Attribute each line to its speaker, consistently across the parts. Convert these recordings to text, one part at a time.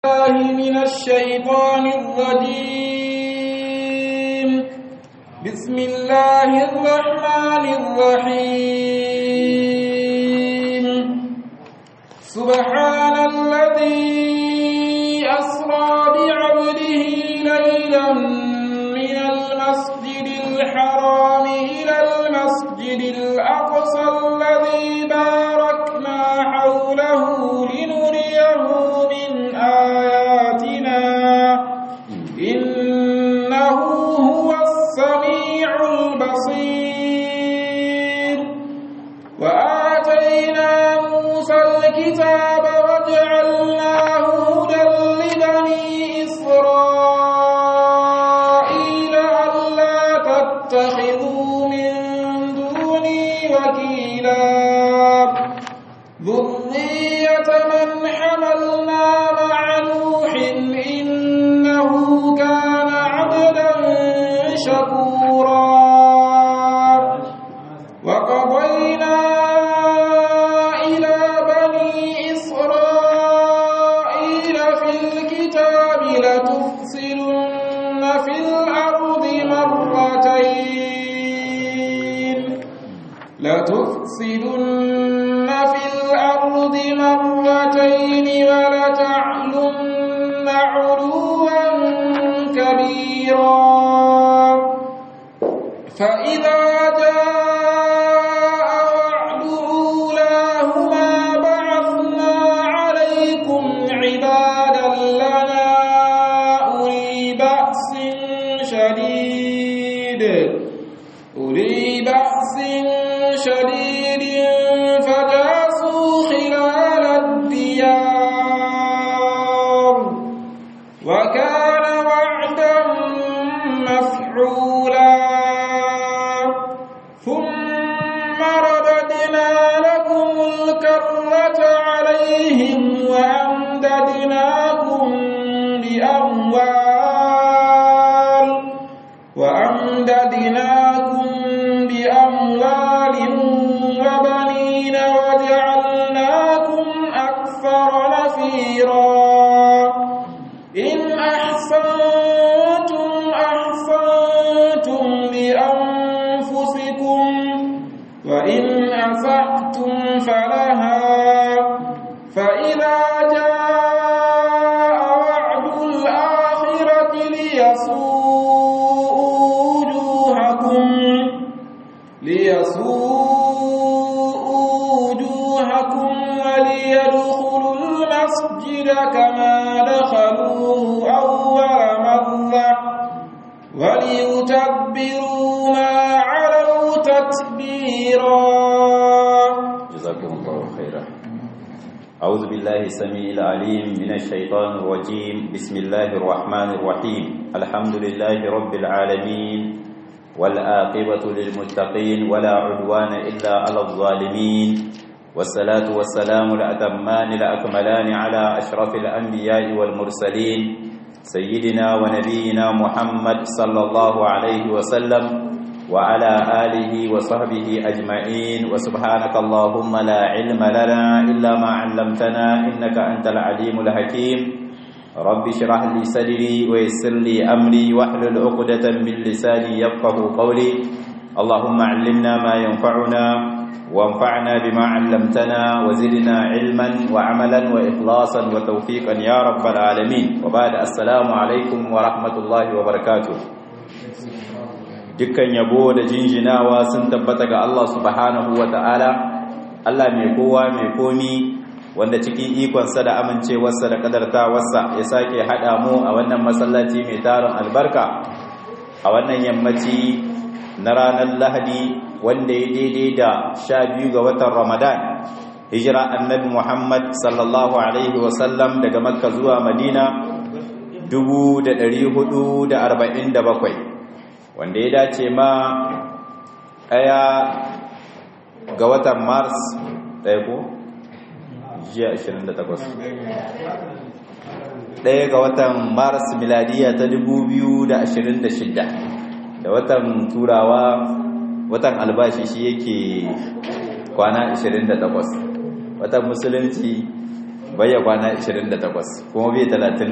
Speaker 1: الله من الشيطان الرجيم بسم الله الرحمن الرحيم سبحان الذي أسرى بعبده ليلا من المسجد الحرام إلى المسجد الأقصى الذي باركنا حوله لنريه من آياتنا إنه هو السميع البصير وآتينا موسى الكتاب وجعلناه هدى لبني إسرائيل ألا تتخذوا من دوني وكيلا ذرية من حملنا مع نوح إنه كان عبدا شكورا وقضينا إلى بني إسرائيل في الكتاب لتفسدن في الأرض مرتين لتفسدن في الأرض مرتين ولتعلن علوا كبيرا فإذا جاء وعد أولاهما بعثنا عليكم عبادا لنا أولي بأس شديد أولي بأس شديد فجاسوا خلال الديار وكان وعدا مفعولا ثم رددنا لكم الكرة عليهم وأمددناكم بأموال وأمددناكم بأموال وبنين وجعلناكم أكثر نفيرا إن أحسنتم أحسنتم لأنفسكم وإن أسأتم فلها فإذا جاء وعد الآخرة ليسوءوا وجوهكم ليسوءوا وجوهكم وليدخلوا المسجد كما دخلوه أول مرة وليتبروا ما علوا تتبيرا
Speaker 2: جزاكم الله خيرا أعوذ بالله السميع العليم من الشيطان الرجيم بسم الله الرحمن الرحيم الحمد لله رب العالمين والآقبة للمتقين ولا عدوان إلا على الظالمين والصلاة والسلام الأتمان الأكملان على أشرف الأنبياء والمرسلين سيدنا ونبينا محمد صلى الله عليه وسلم وعلى آله وصحبه أجمعين وسبحانك اللهم لا علم لنا إلا ما علمتنا إنك أنت العليم الحكيم رب اشرح لي صدري ويسر لي أمري واحلل عقدة من لساني يفقه قولي اللهم علمنا ما ينفعنا وانفعنا بما علمتنا وزدنا علما وعملا وإخلاصا وتوفيقا يا رب العالمين وبعد السلام عليكم ورحمة الله وبركاته dukkan yabo da jinjinawa sun tabbata ga Allah subhanahu wa ta'ala Allah mai kowa mai komi wanda cikin ikonsa da amincewarsa da kadartawarsa ya sake haɗa mu a wannan masallaci mai tarin albarka a wannan yammaci na ranar lahadi wanda ya daidai da sha biyu ga watan ramadan hijira annabi muhammad sallallahu alaihi wasallam daga makka zuwa madina 447 wanda ya dace ma ɗaya ga watan mars ɗaya ko? jiya 28 ɗaya ga watan mars miladiya ta 2026 da watan turawa watan albashi shi yake kwana 28 watan musulunci bayya kwana 28 kuma bai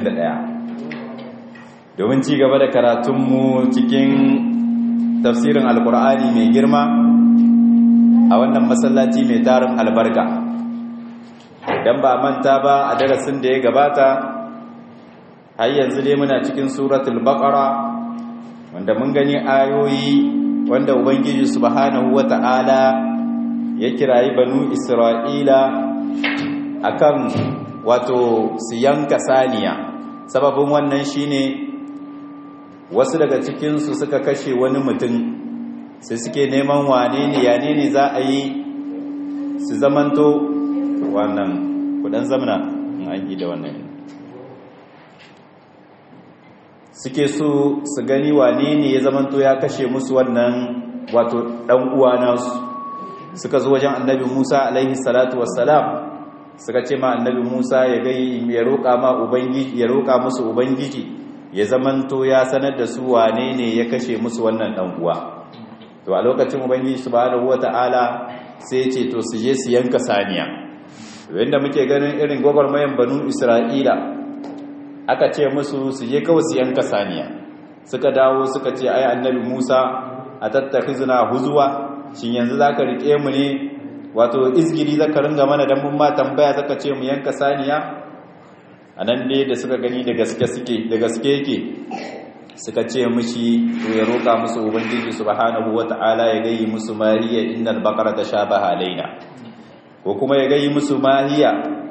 Speaker 2: 31 domin ci gaba da karatunmu cikin tafsirin alkur'ani mai girma a wannan masallaci mai tarin albarka idan ba manta ba a darasin da ya gabata har yanzu dai muna cikin suratul baqara wanda mun gani ayoyi wanda ubangiji subhanahu wata'ala ya kirayi banu isra'ila akan wato su yanka saniya sababin wannan shine wasu daga cikinsu suka kashe wani mutum sai suke neman wane ne ya ne za a yi su zamanto wannan kudan zamana in an da wannan suke so su gani wane ne ya zamanto ya kashe musu wannan wato dan uwa nasu suka zo wajen annabi Musa alaihi salatu wassalam suka ce ma annabi Musa ya gai ya roƙa ma ubangiji ya roƙa musu ubangiji ya zamanto ya sanar da su wane ne ya kashe musu wannan dan uwa to a lokacin ubangiji subhanahu wataala sai ya ce to su je su yanka saniya wanda muke ganin irin gwagwarmayan banu Isra'ila aka ce musu su je kawai su yanka saniya suka dawo suka ce ai annabi Musa a tattakhizuna huzwa shin yanzu zaka rike mu ne wato izgiri zaka ringa mana dan mun ma tambaya zaka ce mu yanka saniya anan dai da suka gani da gaske suke da gaske yake suka ce mishi to ya roka musu ubangiji subhanahu wataala ya gayi musu mariya innal baqara tashabaha alaina ko kuma ya gayi musu mahiya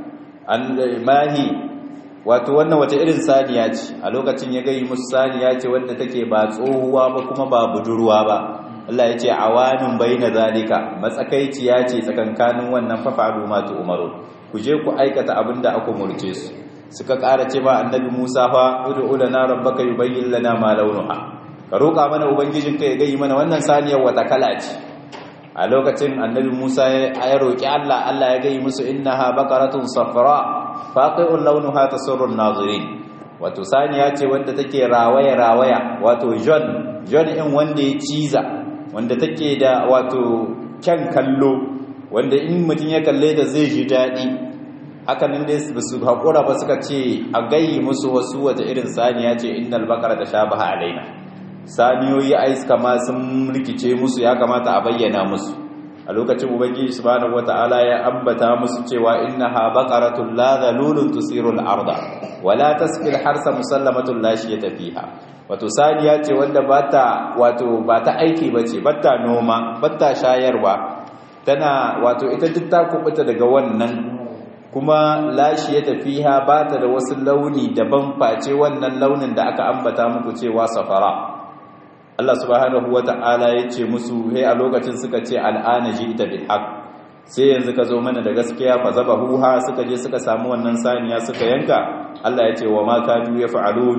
Speaker 2: an mahi wato wannan wata irin saniya ce a lokacin ya gayi musu saniya ce wadda take ba tsohuwa ba kuma ba budurwa ba Allah ya ce awanin baina zalika matsakaiciya ce tsakankanin wannan fafaru ma tu umaru ku je ku aikata abinda aka murce su suka ƙara ce ba annabi Musa fa ud'u lana rabbaka yubayyin lana ma launuha ka roƙa mana ubangijinka ya gayi mana wannan saniyar wata kala ce a lokacin annabi Musa ya roƙi Allah Allah ya gayi musu innaha baqaratun safra faqi'un launuha tasurru an-nazirin wato saniya ce wanda take rawaya rawaya wato john john in wanda ya ciza wanda take da wato kyan kallo wanda in mutum ya kalle da zai ji daɗi haka nan dai su haƙura ba suka ce a gayi musu wasu wata irin saniya ce innal baqara tashabaha alaina saniyoyi aiska ma sun rikice musu ya kamata a bayyana musu a lokacin ubangiji subhanahu wataala ya ambata musu cewa innaha baqaratun la dhalulun tusiru al-arda wala tasqi al-harsa musallamatun la shiyata fiha wato saniya ce wanda bata wato bata aiki bace bata noma bata shayarwa tana wato ita duk ta kubuta daga wannan kuma la shiyata fiha bata da wasu launi daban face wannan launin da aka ambata muku cewa safara Allah subhanahu wata'ala ya ce musu he a lokacin suka ce al'ana ji ita bil haq sai yanzu ka zo mana da gaskiya fa zabahuha suka je suka samu wannan saniya suka yanka Allah ya ce wa ma kanu yaf'alun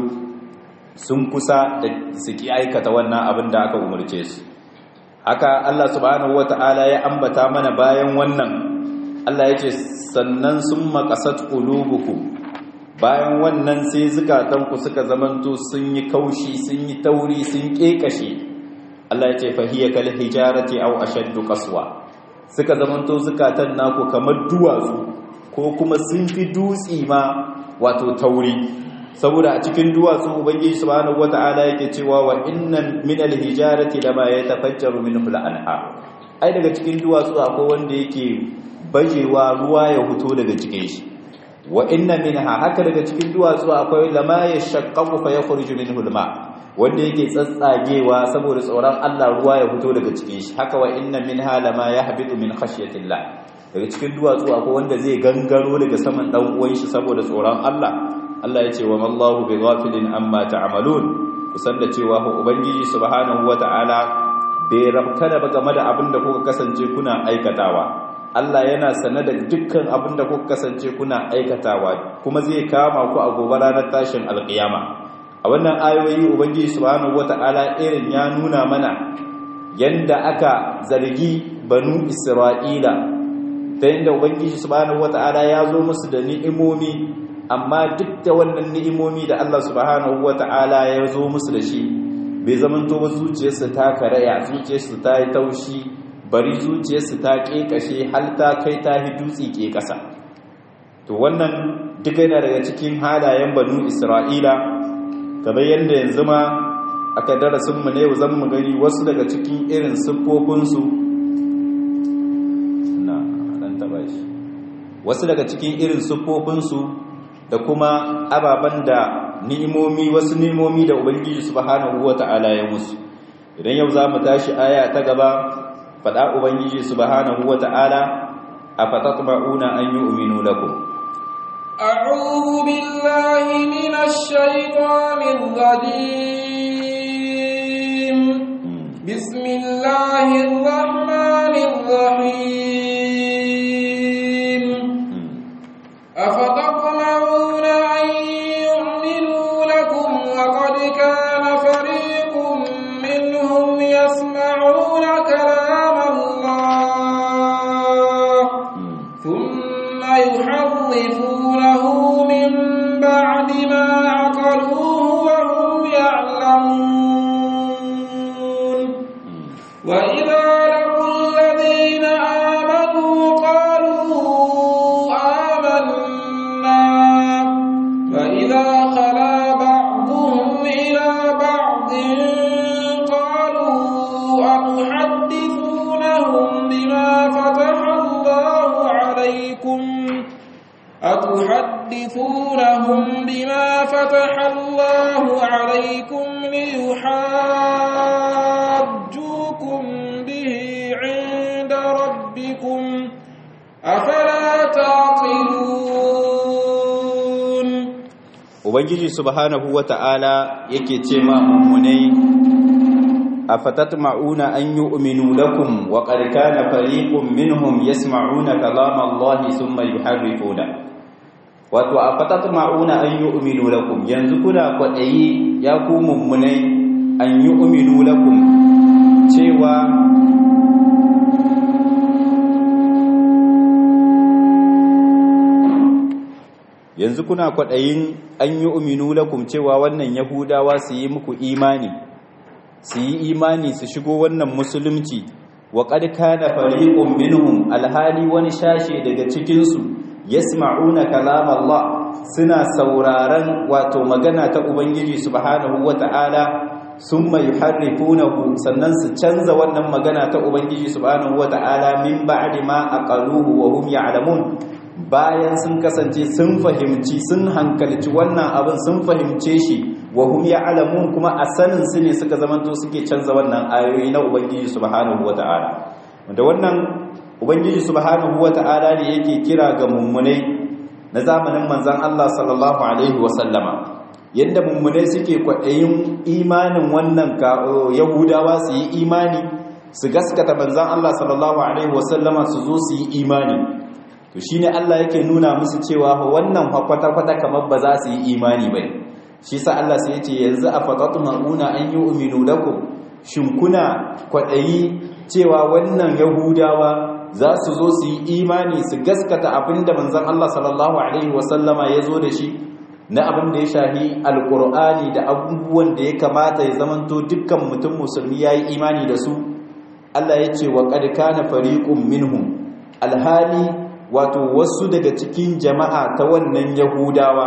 Speaker 2: sun kusa da suki aikata wannan abin da aka umurce su haka Allah subhanahu wata'ala ya ambata mana bayan wannan Allah ya ce sannan sun maqasat qulubukum bayan wannan sai zukatanku suka zamanto sun yi kaushi sun yi tauri sun kekashe Allah ya ce fahiya kal hijarati aw ashaddu qaswa suka zamanto zukatan naku kamar duwatsu ko kuma sun fi dutsi ma wato tauri saboda a cikin duwatsu ubangiji subhanahu wataala yake cewa wa inna min al hijarati lama yatafajjaru minhu al anhar ai daga cikin duwatsu akwai wanda yake bajewa ruwa ya fito daga cikin shi wa inna minha haka daga cikin duwatsu akwai lama yashaqqaqu fa yakhruju minhu alma wanda yake tsatsagewa saboda tsoron Allah ruwa ya fito daga cikin shi haka wa inna minha lama yahbitu min khashyatillah daga cikin duwatsu akwai wanda zai gangaro daga saman dan uwan shi saboda tsoron Allah Allah ya ce wa mallahu bighafilin amma ta'malun kusan da cewa ubangiji subhanahu wata'ala bai rabkana ba game da abin da kuka kasance kuna aikatawa Allah yana sane da dukkan abin da kuka kasance kuna aikatawa kuma zai kama ku a gobe ranar tashin alƙiyama a wannan ayoyi ubangiji subhanahu wata'ala irin ya nuna mana yanda aka zargi banu isra'ila ta yanda ubangiji subhanahu wata'ala ya zo musu da ni'imomi amma duk da wannan ni'imomi da Allah subhanahu wata'ala ya zo musu da shi bai zamanto ba zuciyarsa ta karaya zuciyarsa ta yi taushi bari zuciyarsu ta ƙeƙashe har ta kai ta hi dutse ke ƙasa to wannan duka yana daga cikin halayen banu isra'ila kamar yadda yanzu ma aka darasinmu ne yau zan mu gani wasu daga cikin irin siffofinsu na dan taba shi wasu daga cikin irin siffofinsu da kuma ababen da ni'imomi wasu ni'imomi da ubangiji subhanahu wata'ala ya musu idan yau zamu tashi aya ta gaba fada ubangiji subhanahu wata'ala afatatma'una an yu'minu lakum
Speaker 1: a'udhu billahi minash shaitanir rajim bismillahir rahmanir rahim أفتطمعون أن يؤمنوا لكم وقد كان فريق منهم يسمعون كلام الله ثم يحرفونه من بعد ما عقلوه وهم يعلمون وإذا لقوا الذين آمنوا قالوا فإذا خلا بعضهم إلى بعض قالوا أتحدثونهم بما فتح الله عليكم أتحدثونهم بما فتح الله عليكم ليحاجوكم به عند ربكم أفلا تعقلون
Speaker 2: ubangiji subhanahu wata'ala yake ce ma mummunai afatatma'una an yu'minu lakum wa qad kana fariqun minhum yasma'una kalama Allah thumma yuharrifuna wato afatatma'una an yu'minu lakum yanzu kuna kwadayi ya ku mummunai an yu'minu lakum cewa yanzu kuna kwaɗayin an yi uminu lakum cewa wannan yahudawa su yi muku imani su yi imani su shigo wannan musulunci wa qad kana fariqun minhum alhali wani shashe daga cikinsu yasma'una kalam Allah suna sauraron wato magana ta ubangiji subhanahu wata'ala summa yuharrifunahu sannan su canza wannan magana ta ubangiji subhanahu wata'ala min ba'di ma aqaluhu wa hum ya'lamun bayan sun kasance sun fahimci sun hankalci wannan abin sun fahimce shi wa hum ya'lamun kuma a sanin su ne suka zamanto suke canza wannan ayoyi na ubangiji subhanahu wata'ala wanda wannan ubangiji subhanahu wata'ala ne yake kira ga mummunai na zamanin manzon Allah sallallahu alaihi wa sallama yadda mummunai suke kwaɗayin imanin wannan yahudawa su yi imani su gaskata manzon Allah sallallahu alaihi wa sallama su zo su yi imani to shine Allah yake nuna musu cewa wannan kwata-kwata kamar ba za su yi imani bai shi sa Allah sai yace yanzu afatatma'una an yu'minu lakum shin kuna kwadayi cewa wannan yahudawa za su zo su yi imani su gaskata abinda manzon Allah sallallahu alaihi wasallama ya zo da shi na abin da ya shahi alqur'ani da abubuwan da ya kamata ya zamanto dukkan mutum musulmi yayi imani da su Allah yace wa qad kana fariqun minhum alhali wato wasu daga cikin jama'a ta wannan yahudawa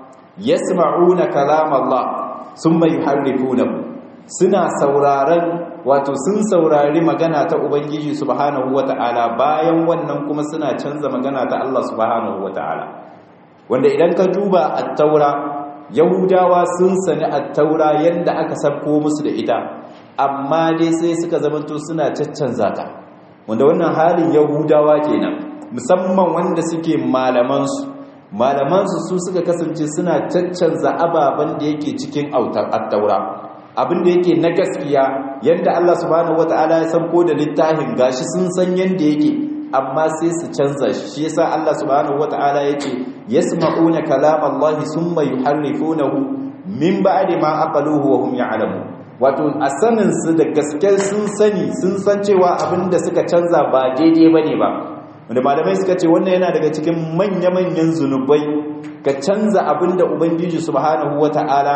Speaker 2: yasma'una kalam Allah summa yuharrifunahu suna sauraron wato sun saurari magana ta ubangiji subhanahu wata'ala bayan wannan kuma suna canza magana ta Allah subhanahu wata'ala wanda idan ka duba at-taura yahudawa sun sani at-taura yanda aka sabko musu da ita amma dai sai suka zamanto suna caccanza ta wanda wannan halin yahudawa kenan musamman wanda suke malamansu malamansu su suka kasance suna caccanza ababen da yake cikin autar attaura abin da yake na gaskiya yadda Allah subhanahu wataala ya san ko da littafin gashi sun san yadda yake amma sai su canza shi shi yasa Allah subhanahu wataala yake yasma'una kalam Allah summa yuharrifunahu min ba'di ma aqaluhu wa hum ya'lamun wato a sanin su da gaske sun sani sun san cewa abin da suka canza ba daidai bane ba wanda malamai suka ce wannan yana daga cikin manya-manyan zunubai ka canza abin da ubangiji subhanahu wata'ala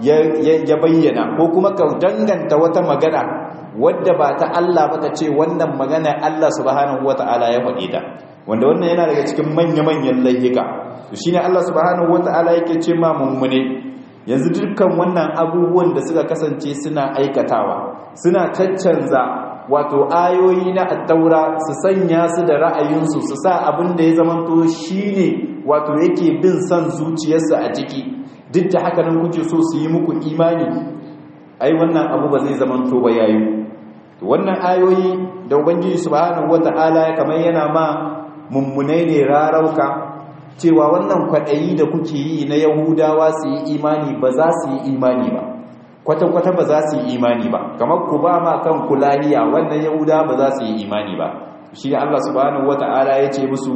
Speaker 2: ya bayyana ko kuma ka danganta wata magana wadda ba ta Allah ba ka ce wannan magana Allah subhanahu wata'ala ya faɗi ta wanda wannan yana daga cikin manya-manyan laihika to shine Allah subhanahu wataala yake ce ma mummune yanzu dukkan wannan abubuwan da suka kasance suna aikatawa suna caccanza wato ayoyi na attaura su sanya su da ra'ayinsu su sa abin da ya zamanto shine wato yake bin son zuciyarsu a ciki duk da haka nan kuke so su yi muku imani ai wannan abu ba zai zamanto ba yayi wannan ayoyi da ubangiji subhanahu wata'ala kamar yana ma mummunai ne rarauka cewa wannan kwaɗayi da kuke yi na yahudawa su yi imani ba za su yi imani ba kwata-kwata ba za su yi imani ba kamar ku ba ma kan kulahiya wannan yahudawa ba za su yi imani ba shi da allah subhanahu wata'ala ya ce musu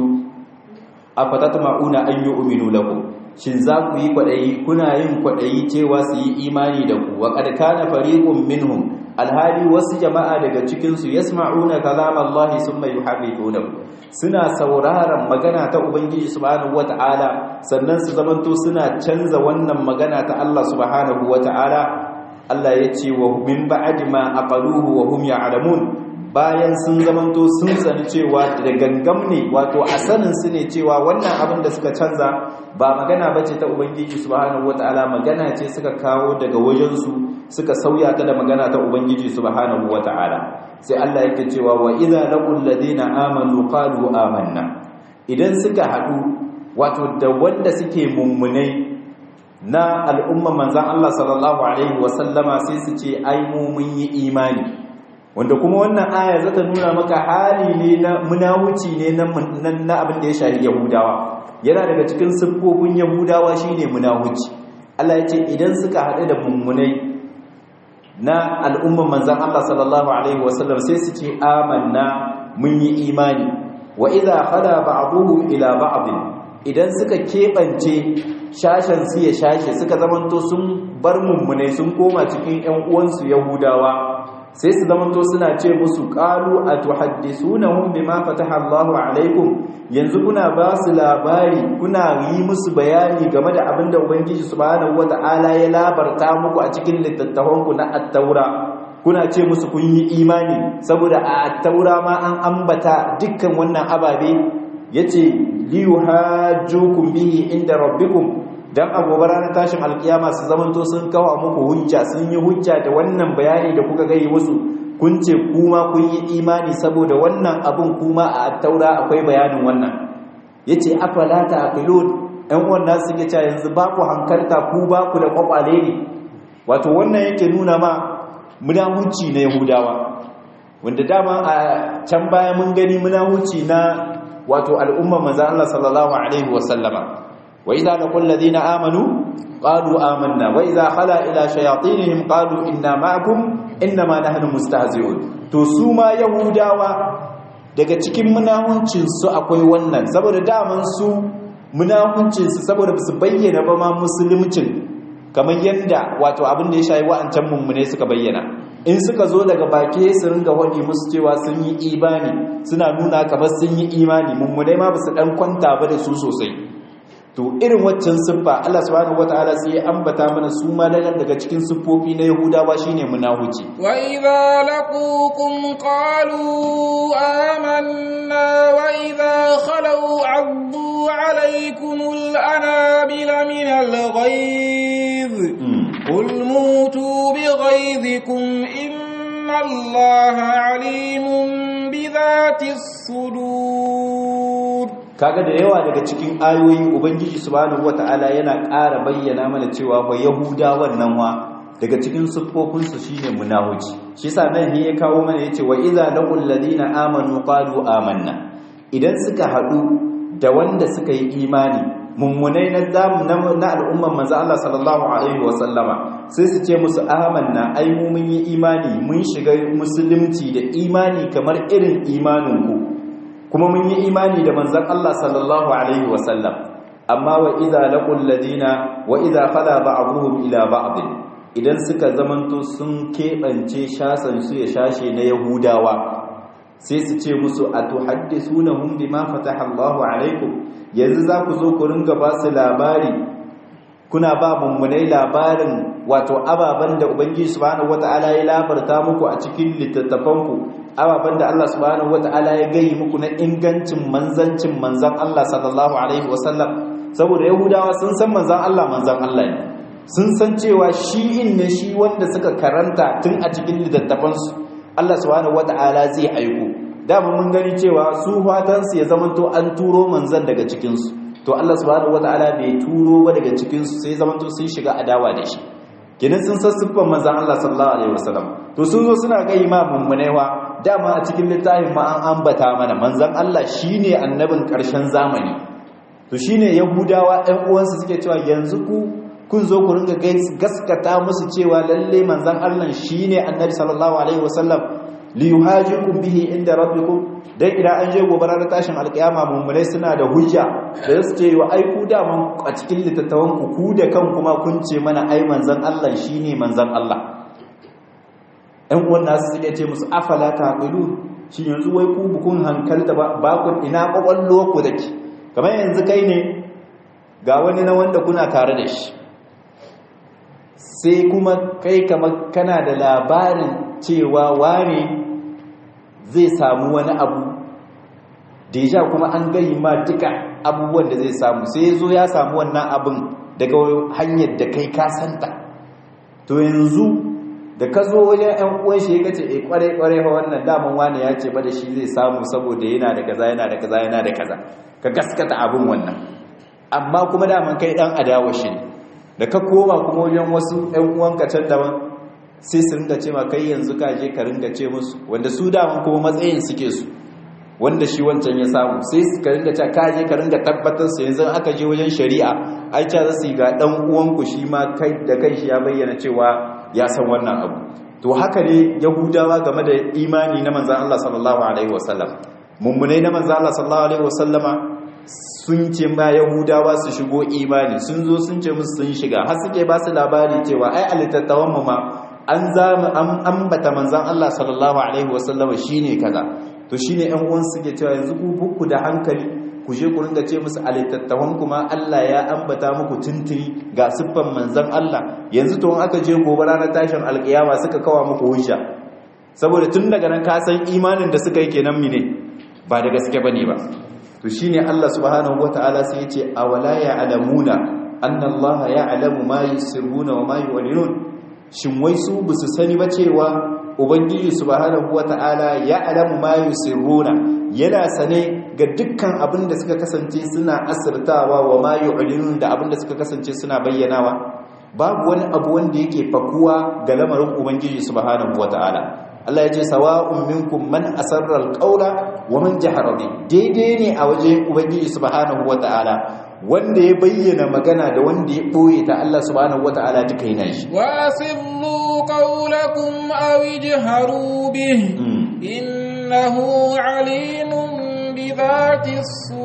Speaker 2: a fatata ma'una an yi uminu lakum shin za ku yi kwaɗayi kuna yin kwaɗayi cewa su yi imani da ku wa ƙarƙa na fariƙun minhum alhali wasu jama'a daga cikinsu ya sma'una kalam Allah sun mai yuharrifuna suna sauraron magana ta Ubangiji subhanahu wata'ala sannan su zamanto suna canza wannan magana ta Allah subhanahu wata'ala Allah ya ce wa min ba'di ma aqaluhu wa hum ya'lamun bayan sun zamanto sun sani cewa da gangam ne wato a sanin su ne cewa wannan abin da suka canza ba magana bace ta Ubangiji subhanahu wata'ala magana ce suka kawo daga wajensu suka sauya ta da magana ta ubangiji subhanahu wata'ala sai Allah yake cewa wa idza laqul ladina amanu qalu amanna idan suka hadu wato da wanda suke mummunai na al'umma manzon Allah sallallahu alaihi wasallama sai su ce ai mu mun yi imani wanda kuma wannan aya zata nuna maka hali ne na munawuci ne na abin da ya shafi yahudawa yana daga cikin siffofin yahudawa shine munawuci Allah ya ce idan suka haɗu da mummunai na al'umman manzan Allah sallallahu Alaihi wasallam sai su ce amanna mun yi imani wa idha khala ba'dhum ila ba'd idan suka kebance shashen su ya shashe suka zamanto sun bar mummune sun koma cikin ƴan uwansu yahudawa sai su zamanto suna ce musu qalu atuhaddisunahum bima fataha Allahu alaikum yanzu kuna ba su labari kuna yi musu bayani game da abin da ubangiji subhanahu wata'ala ya labarta muku a cikin littattafanku na at-taura kuna ce musu kun yi imani saboda a at-taura ma an ambata dukkan wannan ababe yace liyuhajjukum bihi inda rabbikum dan a gobe ranar tashin alkiyama su zamanto sun kawo muku hujja sun yi hujja da wannan bayani da kuka gai musu kun ce kuma kun yi imani saboda wannan abun kuma a taura akwai bayanin wannan yace afala taqilun ɗan wannan suke cewa yanzu ba ku hankalta ku ba ku da kwakwale ne wato wannan yake nuna ma munahuci na yahudawa wanda dama a can baya mun gani munahuci na wato al'umma manzo Allah sallallahu alaihi wasallama وإذا لقوا الذين آمنوا قالوا آمنا وإذا خلا إلى شياطينهم قالوا إنا معكم إنما نحن مستهزئون to su ma yahudawa daga cikin munahuncin su akwai wannan saboda daman su munahuncin su saboda su bayyana ba ma musulmcin kamar yanda wato abin da ya shayi wa'ancan mummune suka bayyana in suka zo daga baki su ringa wadi musu cewa sun yi imani suna nuna kamar sun yi imani mummune ma ba su dan kwanta ba da su sosai to irin waccan siffa Allah subhanahu wataala sai ya ambata mana su ma daga daga cikin siffofi na Yahudawa shine munafici
Speaker 1: wa idza laqukum qalu amanna wa idza khalu addu alaykum al-anabila min al-ghayz qul mutu bi ghayzikum inna Allaha alimun bi dhati as-sudur
Speaker 2: kaga da yawa daga cikin ayoyi ubangiji subhanahu wataala yana ƙara bayyana mana cewa ba yahuda wannan wa daga cikin siffofin su shine munafici shi yasa nan ne ya kawo mana yace wa idza laqul ladina amanu qalu amanna idan suka hadu da wanda suka yi imani mummunai na zamu na al'umman manzo Allah sallallahu alaihi wa sallama sai su ce musu amanna ai mu mun yi imani mun shiga musulunci da imani kamar irin imanin ku kuma mun yi imani da manzan Allah sallallahu alaihi wasallam amma wa idza laqul ladina wa idza qala ba'dhum ila ba'd idan suka zamanto sun kebance shasan su ya shashe na yahudawa sai su ce musu atuhaddisunahum bima fataha Allahu alaikum yanzu za ku zo ku ringa ba su labari kuna ba mummunai labarin wato ababen da ubangiji subhanahu wata'ala ya labarta muku a cikin littattafanku ababen da Allah subhanahu wata'ala ya gayi muku na ingancin manzancin manzan Allah sallallahu alaihi wasallam saboda yahudawa sun san manzan Allah manzan Allah ne sun san cewa shi in ne shi wanda suka karanta tun a cikin littattafansu Allah subhanahu wata'ala zai aiko dama mun gani cewa su fatansu ya zamanto an turo manzan daga cikinsu to Allah subhanahu wataala bai turo ba daga cikin su sai zamanto sun shiga adawa da shi kenan sun san siffar manzon Allah sallallahu alaihi wasallam to sun zo suna ga imamun munewa dama a cikin littafin ma an ambata mana manzon Allah shine annabin karshen zamani to shine yahudawa ɗan uwansu suke cewa yanzu ku kun zo ku ringa gaskata musu cewa lalle manzon Allah shine annabi sallallahu alaihi wasallam li yuhajikum bihi inda rabbikum dan idan an je gobe ranar tashin alkiyama mummunai suna da hujja da su ce wa ai ku da man a cikin littattafan ku ku da kan kuma kun ce mana ai manzon Allah shine manzon Allah ɗan uwan nasu suke ce musu afala taqilu shi yanzu wai ku bukun hankalta ba ba ku ina kwakwallo ku dake kamar yanzu kai ne ga wani na wanda kuna tare da shi sai kuma kai kamar kana da labarin cewa wane zai samu wani abu deja kuma an gayi ma duka abubuwan da zai samu sai zo ya samu wannan abin daga hanyar da kai kasanta to yanzu da ka zo wajen yan uwan shi ya ce e kware kware fa wannan daman wani ya ce ba da shi zai samu saboda yana da kaza yana da kaza yana da kaza ka gaskata abin wannan amma kuma daman kai dan adawa shi ne da ka koma kuma wajen wasu yan uwanka can daban sai su ringa ce ma kai yanzu ka je ka ringa ce musu wanda su daman kuma matsayin suke su wanda shi wancan ya samu sai su ka ringa cewa ka je ka ringa tabbatar su yanzu aka je wajen shari'a ai ca zasu ga dan uwanku shi ma kai da kai shi ya bayyana cewa ya san wannan abu to haka ne yahudawa game da imani na manzon Allah sallallahu alaihi wasallam mummunai na manzon Allah sallallahu alaihi wasallama sun ce ma yahudawa su shigo imani sun zo sun ce musu sun shiga har suke ba su labari cewa ai a littattafan mu ma an zama an ambata manzan Allah sallallahu alaihi wasallam shine kaza to shine ɗan uwan suke cewa yanzu ku bukku da hankali ku je ku ringa ce musu alittattawan kuma Allah ya ambata muku tuntuni ga siffan manzan Allah yanzu to aka je gobe ranar tashin alkiyama suka kawa muku hujja saboda tun daga nan ka san imanin da suka yi kenan mine ba da gaske bane ba to shine Allah subhanahu wataala sai ya ce awala ya alamuna anna Allah ya alamu ma yusirruna wa ma yu'linun shin wai su ba su sani ba cewa ubangiji subhanahu wata'ala ya alamu ma yusirruna yana sane ga dukkan abin da suka kasance suna asirtawa wa ma yu'linun da abin da suka kasance suna bayyanawa babu wani abu wanda yake fakuwa ga lamarin ubangiji subhanahu wata'ala Allah ya ce sawa'un minkum man asarra alqawla wa man jahara bi daidai ne a waje ubangiji subhanahu wata'ala wanda ya bayyana magana da wanda ya ɓoye ta Allah subhanahu wata'ala duka yana shi
Speaker 1: wasirru qawlakum aw ijharu bih innahu alimun bi dhati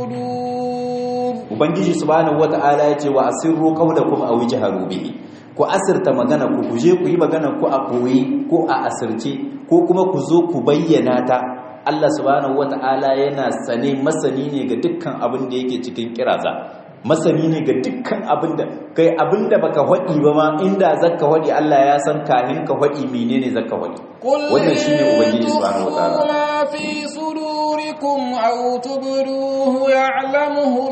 Speaker 1: sudur
Speaker 2: ubangiji subhanahu wata'ala ya ce wa asirru qawlakum aw ijharu bih ku asirta magana ku kuje ku yi magana ku a koyi ko a asirce ko kuma ku zo ku bayyana ta Allah subhanahu wata'ala yana sane masani ne ga dukkan abin da yake cikin kiraza masani ne ga dukkan abin da kai abin da baka hadi ba ma inda zaka hadi Allah ya san kahin ka hadi menene zaka hadi wannan shine ubangiji subhanahu wata'ala
Speaker 1: ma fi sudurikum aw tubduhu ya'lamuhu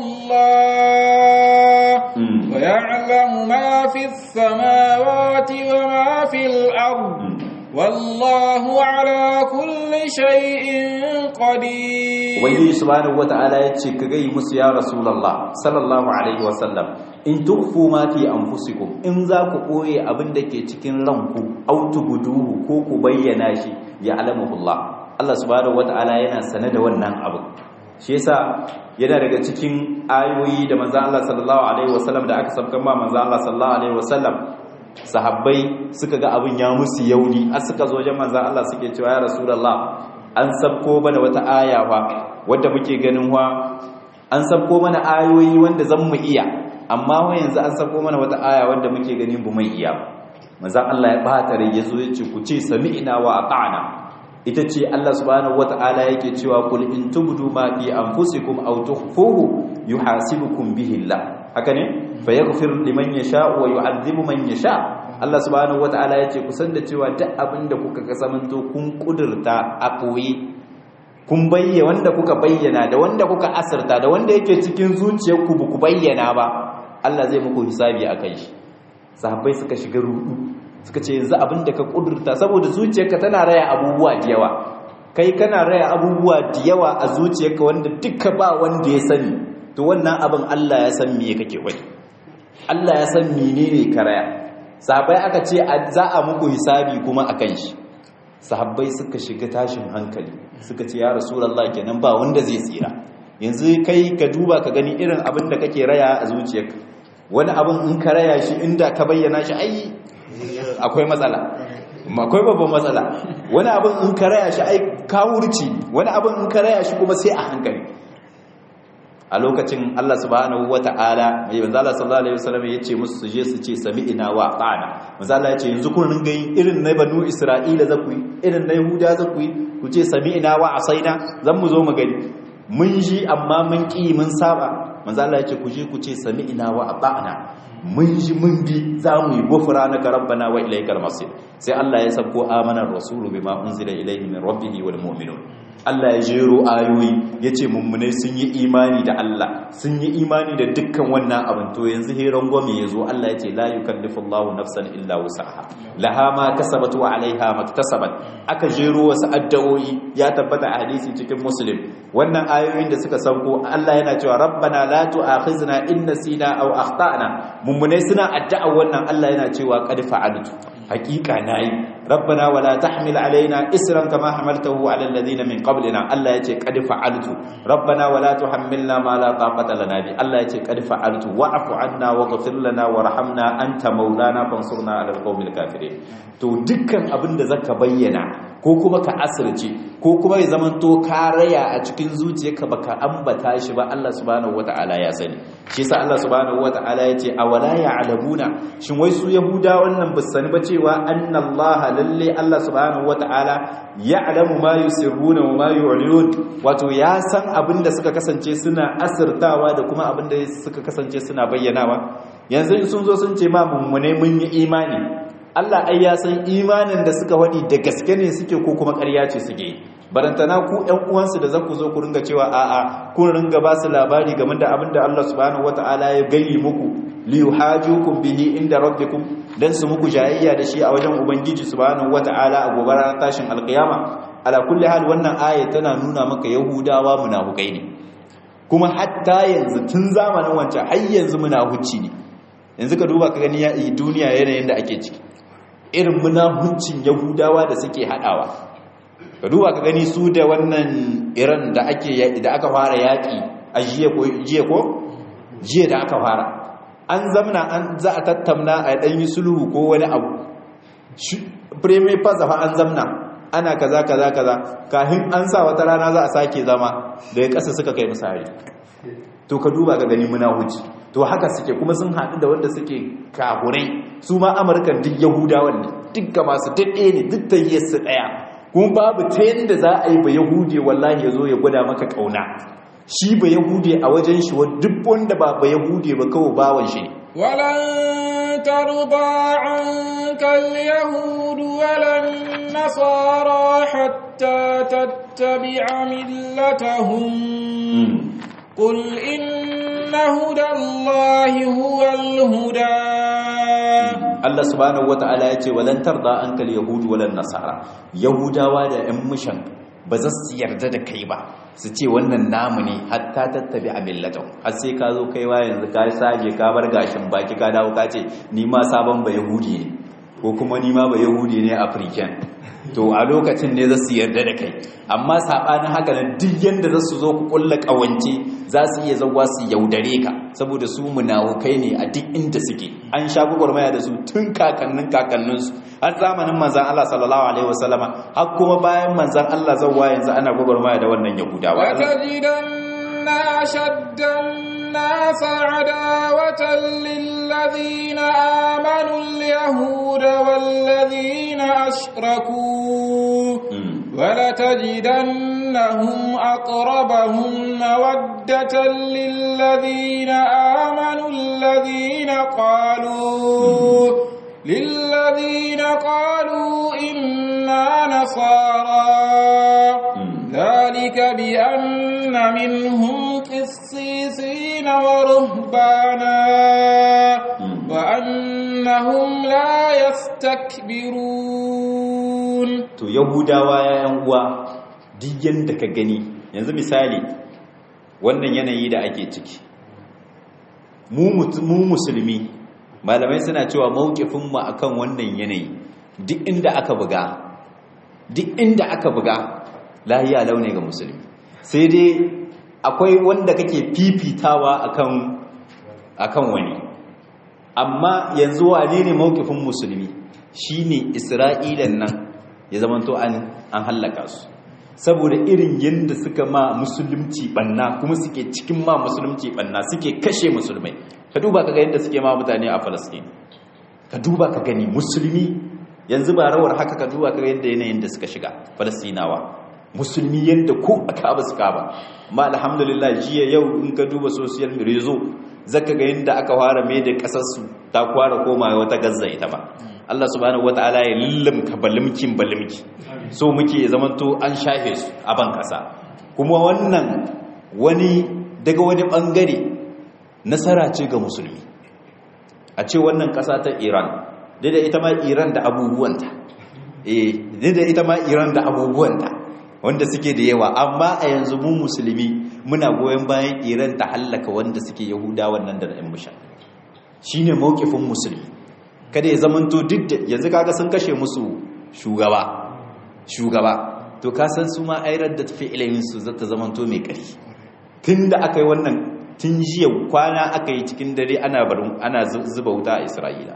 Speaker 1: Allah wa ya'lamu ma fi as-samawati wa ma fil ard wallahu ala kulli shay'in qadir
Speaker 2: ubangiji subhanahu wata'ala yace ka gai musu ya rasulullah sallallahu alaihi wasallam in tukfu ma fi anfusikum in za ku koye abin da ke cikin ranku aw tubduhu ko ku bayyana shi ya alamuhullah Allah subhanahu wata'ala yana sane da wannan abu shi yasa yana daga cikin ayoyi da manzo Allah sallallahu alaihi wasallam da aka sabkan ma manzo Allah sallallahu alaihi wasallam sahabbai suka ga abin ya musu yauni har suka zo wajen manzon Allah suke cewa ya rasulullah an sabko mana wata aya fa wanda muke ganin wa an sabko mana ayoyi wanda zan mu iya amma wa yanzu an sabko mana wata aya wanda muke ganin bu mai iya manzon Allah ya bata rai yazo ya ce ku ce sami'na wa ata'na ita ce Allah subhanahu wata'ala yake cewa kul in tubdu ma fi anfusikum aw tukhfuhu yuhasibukum bihi Allah haka ne fa yaghfir liman yasha wa yu'adhibu man yasha Allah subhanahu wataala yace kusan da cewa duk abinda kuka kasamanto kun kudurta a koyi kun bayyana wanda kuka bayyana da wanda kuka asirta da wanda yake cikin zuciyarku ba ku bayyana ba Allah zai muku hisabi akan shi sahabbai suka shiga rudu suka ce yanzu abinda ka kudurta saboda zuciyarka tana raya abubuwa da yawa kai kana raya abubuwa da yawa a zuciyarka wanda duka ba wanda ya sani to wannan abin Allah ya san me kake wani Allah ya san menene ka raya sahabbai aka ce za a muku hisabi kuma akan shi sahabbai suka shiga tashin hankali suka ce ya rasulullah kenan ba wanda zai tsira yanzu kai ka duba ka gani irin abin da kake raya a zuciyarka wani abin in ka raya shi inda ka bayyana shi ai akwai matsala akwai babban matsala wani abin in ka raya shi ai kawurci wani abin in ka raya shi kuma sai a hankali a lokacin Allah subhanahu wata'ala mai manzo Allah sallallahu alaihi wasallam yace musu su je su ce sami'ina wa ata'na manzo Allah yace yanzu kun ringa yin irin na banu Isra'ila za ku yi irin na Yahuda za ku yi ku ce sami'ina wa asaina zan mu zo mu gani mun ji amma mun ki mun saba manzo Allah yace ku je ku ce sami'ina wa ata'na mun ji mun bi za mu yi gufra na rabbana wa ilaikal masir sai Allah ya sabko amanar rasulu bima unzila ilaihi min rabbihi wal mu'minun Allah ya jero ayoyi ya ce mummunai sun yi imani da Allah sun yi imani da dukkan wannan abin to yanzu heron gwami ya zo Allah ya ce la yukallifu Allahu nafsan illa wusaha laha ma kasabat wa alaiha maktasabat aka jero wasu addu'o'i ya tabbata a hadisi cikin muslim wannan ayoyin da suka sauko Allah yana cewa rabbana la tu'akhizna in nasina aw akhtana mummunai suna addu'a wannan Allah yana cewa qad fa'altu haqiqa nayi rabbana wala tahmil alaina isran kama hamaltahu ala alladhina min qablina Allah yace qad fa'altu rabbana wala tuhammilna ma la taqata lana bi Allah yace qad fa'altu wa'fu anna waghfir lana warhamna anta maulana fansurna ala alqawmil kafirin to dukkan abinda zaka bayyana ko kuma ka asirce ko kuma ya zamanto ka raya a cikin zuciyarka baka ambata shi ba Allah subhanahu wataala ya sani shi yasa Allah subhanahu wataala yace awala ya'lamuna shin wai su yahuda wannan bisani ba cewa annallaha lalle Allah subhanahu wataala ya'lamu ma yusirruna wa ma yu'linun wato ya san abinda suka kasance suna asirtawa da kuma abinda suka kasance suna bayyanawa yanzu sun zo sun ce ma mummune mun yi imani Allah ai ya san imanin da suka wadi da gaske ne suke ko kuma ƙarya ce suke barantana ku ƴan uwansu da za ku zo ku ringa cewa a'a kun ringa ba su labari game da abin da Allah subhanahu wataala ya gayi muku li yuhajukum bihi inda rabbikum dan su muku jayayya da shi a wajen ubangiji subhanahu wataala a gobe ranar tashin alqiyama ala kulli hal wannan aya tana nuna maka yahudawa munafukai ne kuma hatta yanzu tun zamanin wancan har yanzu munafuci ne yanzu ka duba ka gani duniya yanayin da ake ciki irin munafuncin yahudawa da suke hadawa ka duba ka gani su da wannan iran da ake da aka fara yaki a jiya ko jiya ko jiya da aka fara an zamna an za a tattauna a dan yi sulhu ko wani abu premier pass fa an zamna ana kaza kaza kaza kafin an sa wata rana za a sake zama da ya kasa suka kai misali to ka duba ka gani munafuci to haka suke kuma sun haɗu da wanda suke kahurai su ma amurkan duk yahudawan ne duk ga masu daɗe ne duk ta yi su ɗaya kuma babu ta yadda za a yi ba yahude wallahi ya zo ya gwada maka ƙauna shi ba yahude a wajen shi duk wanda ba ba yahude ba kawai bawan shi ne
Speaker 1: ولن ترضى عنك اليهود ولا النصارى حتى تتبع ملتهم قل إن هدى الله هو الهدى
Speaker 2: Allah subhanahu wata'ala ya ce walan tarda ankal yahud walan nasara yahudawa da ƴan mushan ba za su yarda da kai ba su ce wannan namu ne hatta tattabi a millatan har sai ka zo kaiwa yanzu ka sage ka bar gashin baki ka dawo ka ce ni ma sabon ba yahudi ne ko kuma ni ma ba yahudi ne african to a lokacin ne za su yarda da kai amma saɓanin haka nan duk yadda za su zo ku ƙulla ƙawance za su iya zauwa su yaudare ka saboda su munafukai ne a duk inda suke an sha gwagwarmaya da su tun kakannin kakanninsu har zamanin manzan Allah sallallahu alaihi wasallama har kuma bayan manzan Allah zauwa yanzu ana gwagwarmaya da wannan yahudawa
Speaker 1: وتجدن أشد الناس عداوة للذين آمنوا اليهود والذين أشركوا ولتجدن أنهم أقربهم مودة للذين آمنوا الذين قالوا للذين قالوا إنا نصارى ذلك بأن منهم قسيسين ورهبانا وأنهم لا يستكبرون
Speaker 2: to yahudawa yayan uwa duk yanda ka gani yanzu misali wannan yanayi da ake ciki mu musulmi malamai suna cewa mawkifin mu akan wannan yanayi duk inda aka buga duk inda aka buga lahiya launi ga musulmi sai dai akwai wanda kake fifitawa akan akan wani amma yanzu wane ne mawkifin musulmi shine isra'ilan nan ya zamanto an an hallaka su saboda irin yadda suka ma musulunci banna kuma suke cikin ma musulunci banna suke kashe musulmai ka duba ka ga yadda suke ma mutane a Falastin ka duba ka gani musulmi yanzu ba rawar haka ka duba ka ga yadda yanayin da suka shiga Falastinawa musulmi yadda ko aka ba suka ba amma alhamdulillah jiya yau in ka duba social rezo zaka ga yadda aka fara mai da kasar su ta kwara koma wata gazza ita ba Allah subhanahu wataala ya lillimka balimkin balimki so muke zamanto an shafe su a ban kasa kuma wannan wani daga wani bangare nasara ce ga musulmi a ce wannan kasa ta Iran da ita ma Iran da abubuwanta eh da ita ma Iran da abubuwanta wanda suke da yawa amma a yanzu mu musulmi muna goyon bayan Iran ta hallaka wanda suke Yahuda wannan da ɗan musha shine mawkifin musulmi kada ya zamanto duk da yanzu kaga sun kashe musu shugaba shugaba to ka san su ma airar da tafi ilimin su zata zamanto mai ƙari tunda aka yi wannan tun jiya kwana aka yi cikin dare ana barin ana zuba wuta a Isra'ila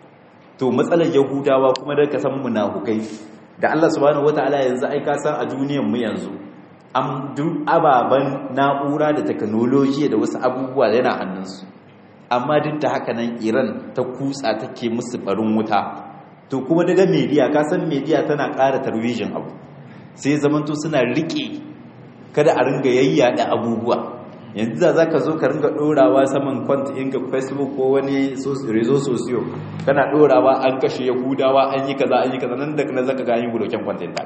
Speaker 2: to matsalar Yahudawa kuma da ka san munafukai da Allah subhanahu wataala yanzu ai ka san a duniyar mu yanzu am duk ababan na'ura da technology da wasu abubuwa yana hannunsu amma duk da haka nan Iran ta kutsa take musu barin wuta to kuma daga media ka san media tana ƙara tarwijin abu sai zamanto suna rike kada a ringa yayyada abubuwa yanzu da zaka zo ka ringa dorawa saman kwant ɗinka Facebook ko wani rezo sosiyo kana dorawa an kashe yahudawa an yi kaza an yi kaza nan da kana zaka ga an yi buloken kwant ɗin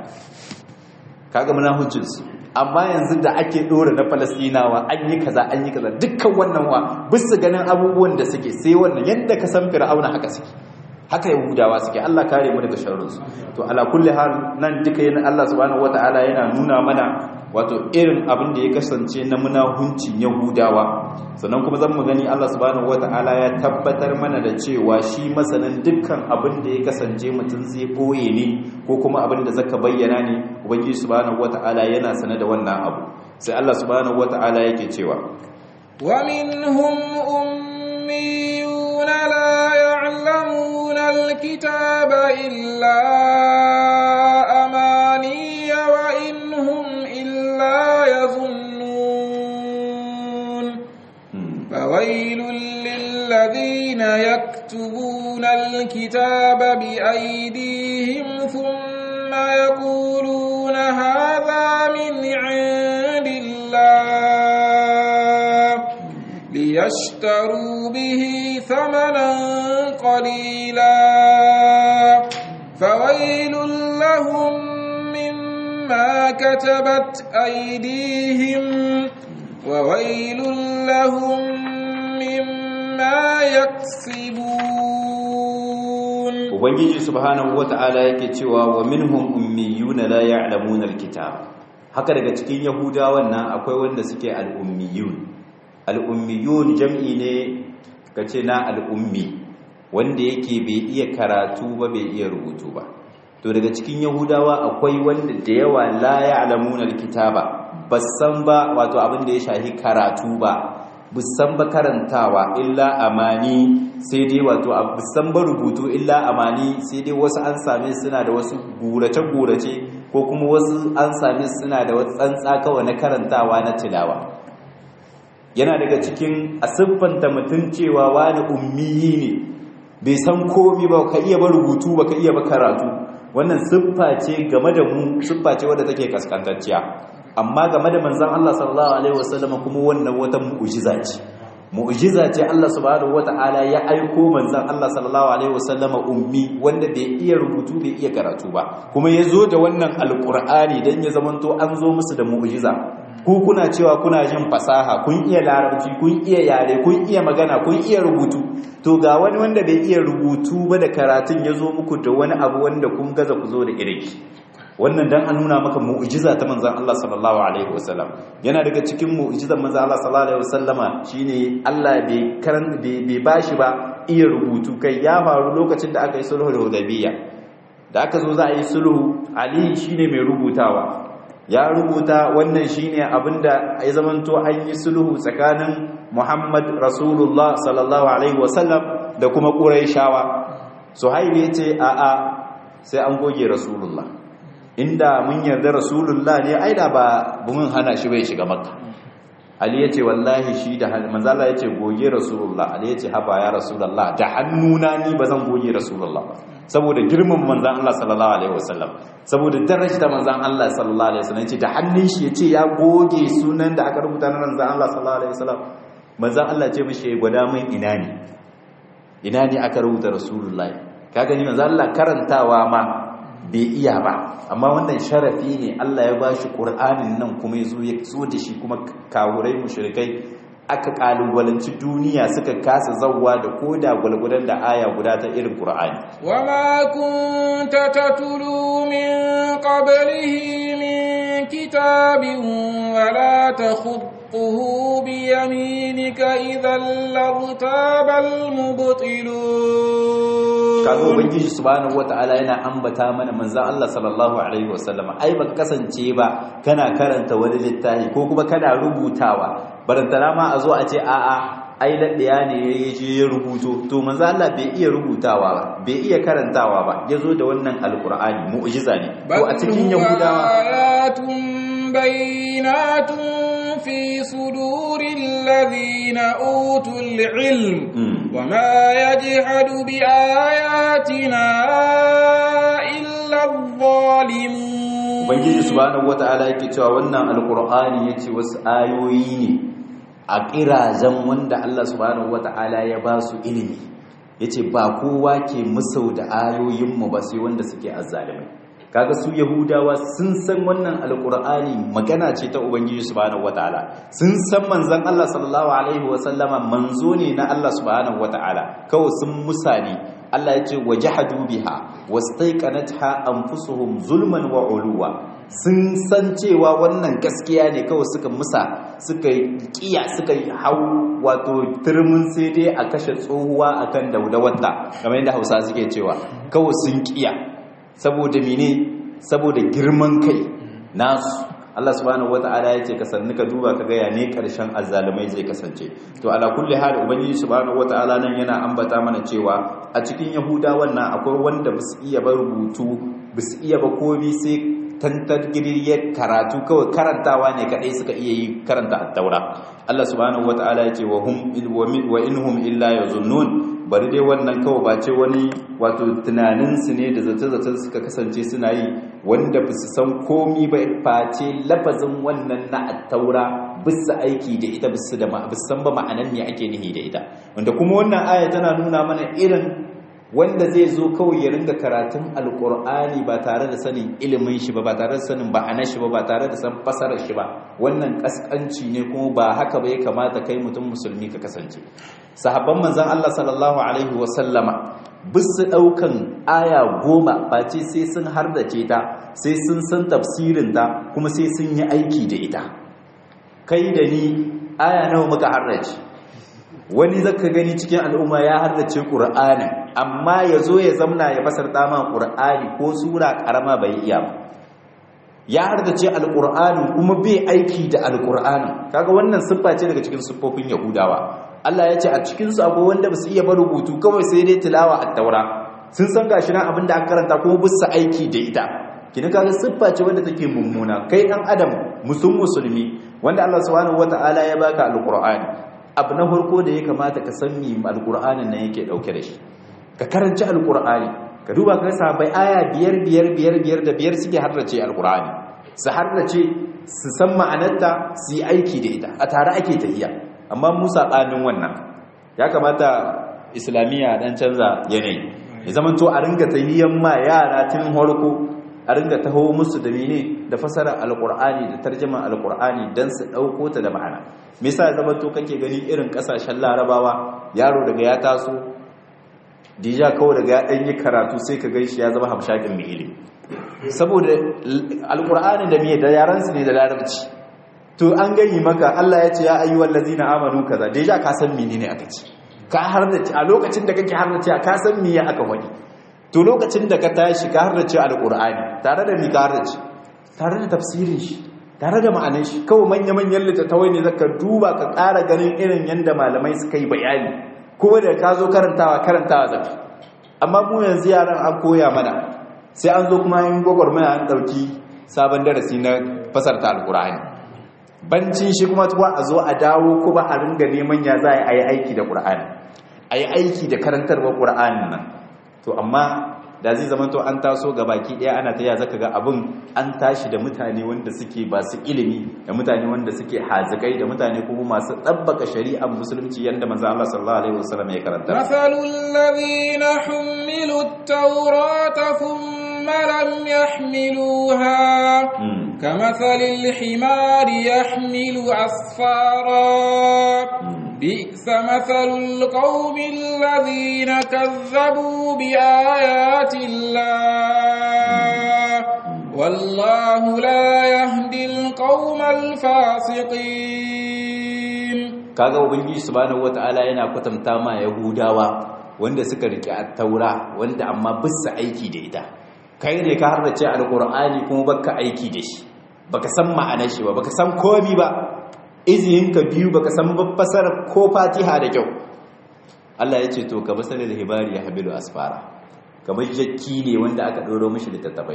Speaker 2: kaga munafuncin su amma yanzu da ake dora na Falastinawa an yi kaza an yi kaza dukkan wannan wa bisu ganin abubuwan da suke sai wannan yadda ka san Fir'auna haka suke haka yahudawa suke Allah kare mu daga sharrinsu to ala kulli hal nan duka yana Allah subhanahu wataala yana nuna mana wato irin abin da ya kasance na munahuncin yahudawa sannan kuma zan mu gani Allah subhanahu wataala ya tabbatar mana da cewa shi masanin dukkan abin da ya kasance mutum zai boye ne ko kuma abin da zaka bayyana ne ubangiji subhanahu wataala yana sane da wannan abu sai Allah subhanahu wataala yake cewa
Speaker 1: wa minhum ummiyuna la يعلمون الكتاب إلا أماني وإن هم إلا يظنون فويل للذين يكتبون الكتاب بأيديهم ثم يقولون هذا من عند الله ليشتروا به ثمنا قليلا فويل لهم مما كتبت أيديهم وويل لهم مما يكسبون
Speaker 2: ubangiji subhanahu wata'ala yake cewa wa minhum ummiyuna la ya'lamuna alkitab haka daga cikin yahudawan nan akwai wanda suke al-ummiyun al-ummiyun jam'i ne kace na al-ummi wanda yake bai iya karatu ba bai iya rubutu ba to daga cikin yahudawa akwai wanda da yawa la ya'lamuna alkitaba basan ba wato abin da ya shahi karatu ba busan ba karantawa illa amani sai dai wato busan ba rubutu illa amani sai dai wasu an same suna da wasu gurace-gurace ko kuma wasu an same suna da wasu tsantsa kawai na karantawa na tilawa yana daga cikin a siffanta mutum cewa wani ummiyi ne bai san komi ba ka iya ba rubutu ba ka iya ba karatu wannan siffa ce game da mu siffa ce wadda take kaskantacciya amma game da manzon Allah sallallahu alaihi wasallam kuma wannan wata mu'jiza ce mu'jiza ce Allah subhanahu wata'ala ya aiko manzon Allah sallallahu alaihi wasallama ummi wanda bai iya rubutu bai iya karatu ba kuma ya zo da wannan alqur'ani dan ya zamanto an zo musu da mu'jiza ku kuna cewa kuna jin fasaha kun iya larabci kun iya yare kun iya magana kun iya rubutu to ga wani wanda bai iya rubutu ba da karatun ya zo muku da wani abu wanda kun gaza ku zo da iriki wannan dan an nuna maka mu'jiza ta manzon Allah sallallahu alaihi wasallam yana daga cikin mu'jizan manzon Allah sallallahu alaihi wasallama shine Allah bai karan bai bashi ba iya rubutu kai ya faru lokacin da aka yi sulhu da Hudaybiyya da aka zo za a yi sulhu Ali shine mai rubutawa ya rubuta wannan shine abinda ya zamanto an yi sulhu tsakanin Muhammad Rasulullah sallallahu alaihi wasallam da kuma Quraishawa Suhaib yace a a sai an goge Rasulullah inda mun yarda Rasulullah ne ai da ba mun hana shi bai shiga Makka Ali yace wallahi shi da manzo Allah yace goge Rasulullah Ali yace haba ya Rasulullah da hannuna ni bazan goge Rasulullah ba saboda girman manzan Allah sallallahu alaihi wasallam saboda darajar manzan Allah sallallahu alaihi wasallam yace da hannun shi yace ya goge sunan da aka rubuta na manzan Allah sallallahu alaihi wasallam manzan Allah ce mishi gwada min ina ne ina ne aka rubuta rasulullahi ka gani manzan Allah karantawa ma bai iya ba amma wannan sharafi ne Allah ya bashi Qur'anin nan kuma yazo ya zo da shi kuma kawurai mushrikai aka kalubalanci duniya suka kasa zawwa da koda gwalgwadon da aya guda ta irin Qur'ani
Speaker 1: wama kunta tatlu min qablihi min kitabin wala takhutuhu bi yaminika idhan lartabal mubtilun
Speaker 2: kaga ubangiji subhanahu wataala yana ambata mana manzon Allah sallallahu alaihi wasallam ai baka kasance ba kana karanta wani littafi ko kuma kana rubutawa barantana ma a zo a ce a'a ai daddiya ne ya je ya rubuto to manzo Allah bai iya rubutawa ba bai iya karantawa ba yazo da wannan alqur'ani mu'jiza ne ko a cikin yahudawa
Speaker 1: ayatun bayyinatun fi suduril ladina utul ilm wama yajhadu bi ayatina illa adh-dhalimun
Speaker 2: ubangiji subhanahu wata'ala yake cewa wannan alqur'ani yace wasu ayoyi ne a kirazan wanda Allah subhanahu wata'ala ya ba su ilimi yace ba kowa ke musau da ayoyin mu ba sai wanda suke azzalimai kaga su yahudawa sun san wannan alqur'ani magana ce ta ubangiji subhanahu wata'ala sun san manzon Allah sallallahu alaihi wasallama manzo ne na Allah subhanahu wata'ala kawai sun musani Allah ya ce wajahadu biha wastaiqanatha anfusuhum zulman wa uluwa sun san cewa wannan gaskiya ne kawai suka musa suka kiya suka hau wato turmin sai dai a kashe tsohuwa akan daudawata kamar yadda Hausa suke cewa kawai sun kiya saboda mene saboda girman kai nasu Allah subhanahu wata'ala ya ce ka sanni ka duba ka gaya ne karshen azzalumai zai kasance to ala kulli hal ubangiji subhanahu wata'ala nan yana ambata mana cewa a cikin yahudawan nan akwai wanda basu iya ba rubutu basu iya ba komai sai tantar giriyar karatu kawai karantawa ne kadai suka iya yi karanta at-taura Allah subhanahu wata'ala ya ce wa hum wa inhum illa yazunnun bari dai wannan kawai ba ce wani wato tunaninsu ne da zata-zata suka kasance suna yi wanda ba su san komi ba face lafazin wannan na attaura bisa aiki da ita bisa da san ba ma'anan ne ake nihi da ita wanda kuma wannan aya tana nuna mana irin wanda zai zo kawai ya ringa karatun alkur'ani ba tare da sanin ilimin shi ba ba tare da sanin ba'anar shi ba ba tare da san fasarar shi ba wannan kaskanci ne kuma ba haka ba ya kamata kai mutum musulmi ka kasance sahabban manzon Allah sallallahu alaihi wa sallama bisu daukan aya goma face sai sun hardace ta sai sun san tafsirin ta kuma sai sun yi aiki da ita kai da ni aya nawa muka hardace wani zaka gani cikin al'umma ya hardace qur'ani amma yazo ya zamna ya fasar dama qur'ani ko sura karama bai iya ba ya hardace alqur'ani kuma bai aiki da alqur'ani kaga wannan siffa ce daga cikin siffofin yahudawa Allah ya ce a cikin su akwai wanda basu iya ba rubutu kawai sai dai tilawa at-taura sun san gashi nan abinda aka karanta kuma bisa aiki da ita kina kaga siffa ce wanda take mummuna kai dan adam musun musulmi wanda Allah subhanahu wataala ya baka alqur'ani abu na farko da ya kamata ka san me alqur'anin nan yake dauke da shi ka karanci alqur'ani ka duba ka sahabbai aya biyar biyar biyar biyar da biyar suke harrace alqur'ani su harrace su san ma'anarta su yi aiki da ita a tare ake tafiya amma mu saɓanin wannan ya kamata islamiyya dan canza yanayi ya zama to a ringa tahiyan ma yara tun harko a ringa taho musu da mene da fasara alkur'ani da tarjama alkur'ani dan su dauko ta da ma'ana me yasa ya zama to kake gani irin kasashen larabawa yaro daga ya taso dija kawai daga ya dan yi karatu sai ka gaishe ya zama hamshakin mai ilimi saboda alkur'ani da me da yaran su ne da larabci to an gani maka Allah ya ce ya ayyuhal ladzina amanu kaza dija ka san menene aka ce ka harnace a lokacin da kake harnace ka san me ya aka wani to lokacin da ka tashi ka harnace alqur'ani tare da mi ka harnace tare da tafsirin shi tare da ma'anar shi kawai manya manyan littattafai ne zaka duba ka ƙara ganin irin yanda malamai suka yi bayani kuma da ka zo karantawa karantawa zafi amma mu yanzu yaran an koya mana sai an zo kuma yin gwagwarmaya an ɗauki sabon darasi na fasarta alqur'ani bancin shi kuma tuwa a zo a dawo kuma a ringa neman ya za a yi aiki da ƙura'ani a yi aiki da karantarwar ƙura'ani nan to amma da zai zama to an taso ga baki ɗaya ana ta zaka ga abin an tashi da mutane wanda suke ba su ilimi da mutane wanda suke hazikai da mutane kuma masu ɗabbaka shari'ar musulunci yadda manzo Allah sallallahu alaihi wasallam ya karanta
Speaker 1: masalul ladina humilu at-taurata thumma lam yahmiluha كمثل الحمار يحمل أسفارا بئس مثل القوم الذين كذبوا بآيات الله والله لا يهدي القوم الفاسقين
Speaker 2: kaga ubangiji subhanahu wataala yana kwatanta ma yahudawa wanda suka rike at-taura wanda amma bisa aiki da ita kai ne ka harrace alqur'ani kuma baka aiki da shi baka san ma'anar shi ba baka san komi ba izinin ka biyu baka san fasara ko fatiha da kyau Allah ya ce to ka basala da hibari ya habilu asfara kamar jakki ne wanda aka ɗoro mishi littattafai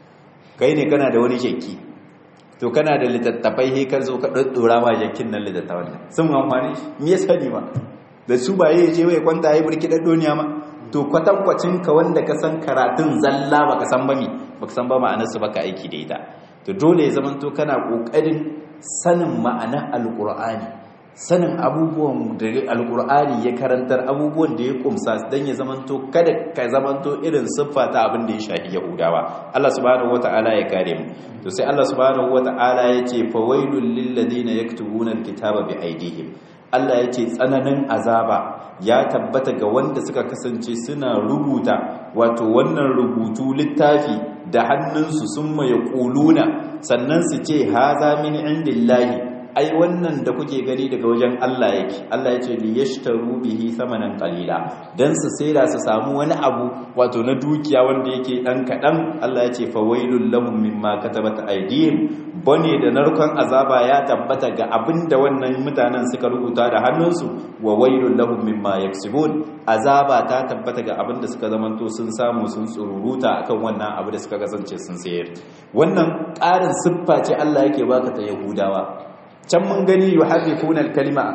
Speaker 2: kai ne kana da wani jakki to kana da littattafai he ka zo ka ɗaɗɗora ma jakkin nan littattafan nan sun amfani shi me ya sani ma da su ba ya je wai kwanta ya burki ɗaɗɗoniya ma to kwatankwacin ka wanda ka san karatun zalla baka san ba mi baka san ba ma'anar su baka aiki da ita to dole ya zamanto kana kokarin sanin ma'ana alqur'ani sanin abubuwan da alqur'ani ya karantar abubuwan da ya kumsa dan ya zamanto kada ka zamanto irin siffa ta abin da ya shafi yahudawa Allah subhanahu wataala ya kare mu to sai Allah subhanahu wataala ya ce fawailul lil ladina yaktubuna alkitaba bi aydihim Allah ya ce tsananin azaba ya tabbata ga wanda suka kasance suna rubuta wato wannan rubutu littafi da hannunsu sun maye ƙuluna sannan su ce haza min indillahi ai wannan da kuke gani daga wajen Allah yake Allah ya ce li yashtaru bihi samanan qalila dan su saida su samu wani abu wato na dukiya wanda yake dan kadan Allah ya ce fawailul lahum mimma katabat aydihim bane da narkon azaba ya tabbata ga abinda wannan mutanen suka rubuta da hannunsu wa wailul lahum mimma yaksibun azaba ta tabbata ga abinda suka zamanto sun samu sun tsururuta akan wannan abu da suka kasance sun sayar wannan ƙarin siffa ce Allah yake baka ta Yahudawa can mun gani yuharrifuna al-kalima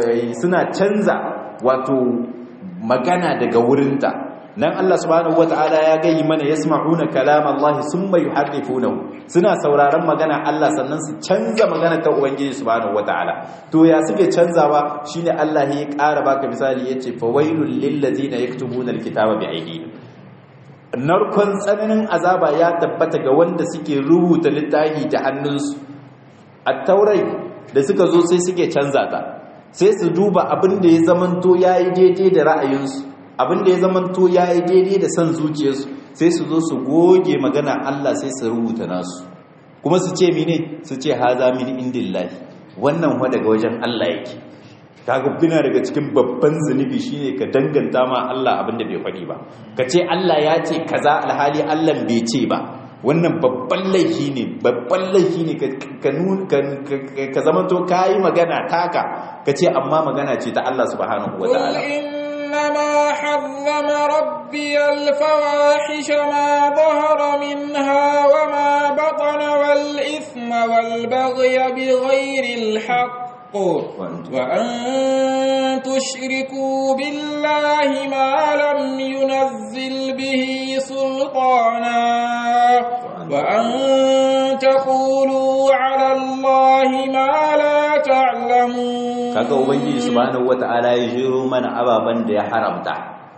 Speaker 2: suna canza wato magana daga wurinta nan Allah subhanahu wataala ya gayi mana yasma'una kalam Allah summa yuharrifunahu suna sauraron magana Allah sannan su canza magana ta ubangiji subhanahu wataala to ya suke canzawa shine Allah ya ƙara baka misali yace fawailul lil ladina yaktubuna al-kitaba bi aydihim narkon tsananin azaba ya tabbata ga wanda suke rubuta littafi da hannunsu at-taurai da suka zo sai suke canza ta sai su duba abin da ya zamanto yayi daidai da ra'ayinsu abin da ya zamanto yayi daidai da san zuciyarsu sai su zo su goge magana Allah sai su rubuta nasu kuma su ce mine su ce haza min indillahi wannan wa daga wajen Allah yake kaga bina daga cikin babban zunubi shine ka danganta ma Allah abin da bai faɗi ba ka ce Allah ya ce kaza alhali Allah bai ce ba wannan babban laifi ne babban laifi ne ka zama to ka yi magana taka ka ce amma magana ce ta Allah subhanahu wa ta'ala
Speaker 1: إنما حرم ربي الفواحش ما ظهر منها وما بطن والإثم والبغي بغير الحق وأن تشركوا بالله ما لم ينزل به سلطانا وأن تقولوا على يعلمون
Speaker 2: kaga ubangiji subhanahu wata'ala ya jiro mana ababan da ya haramta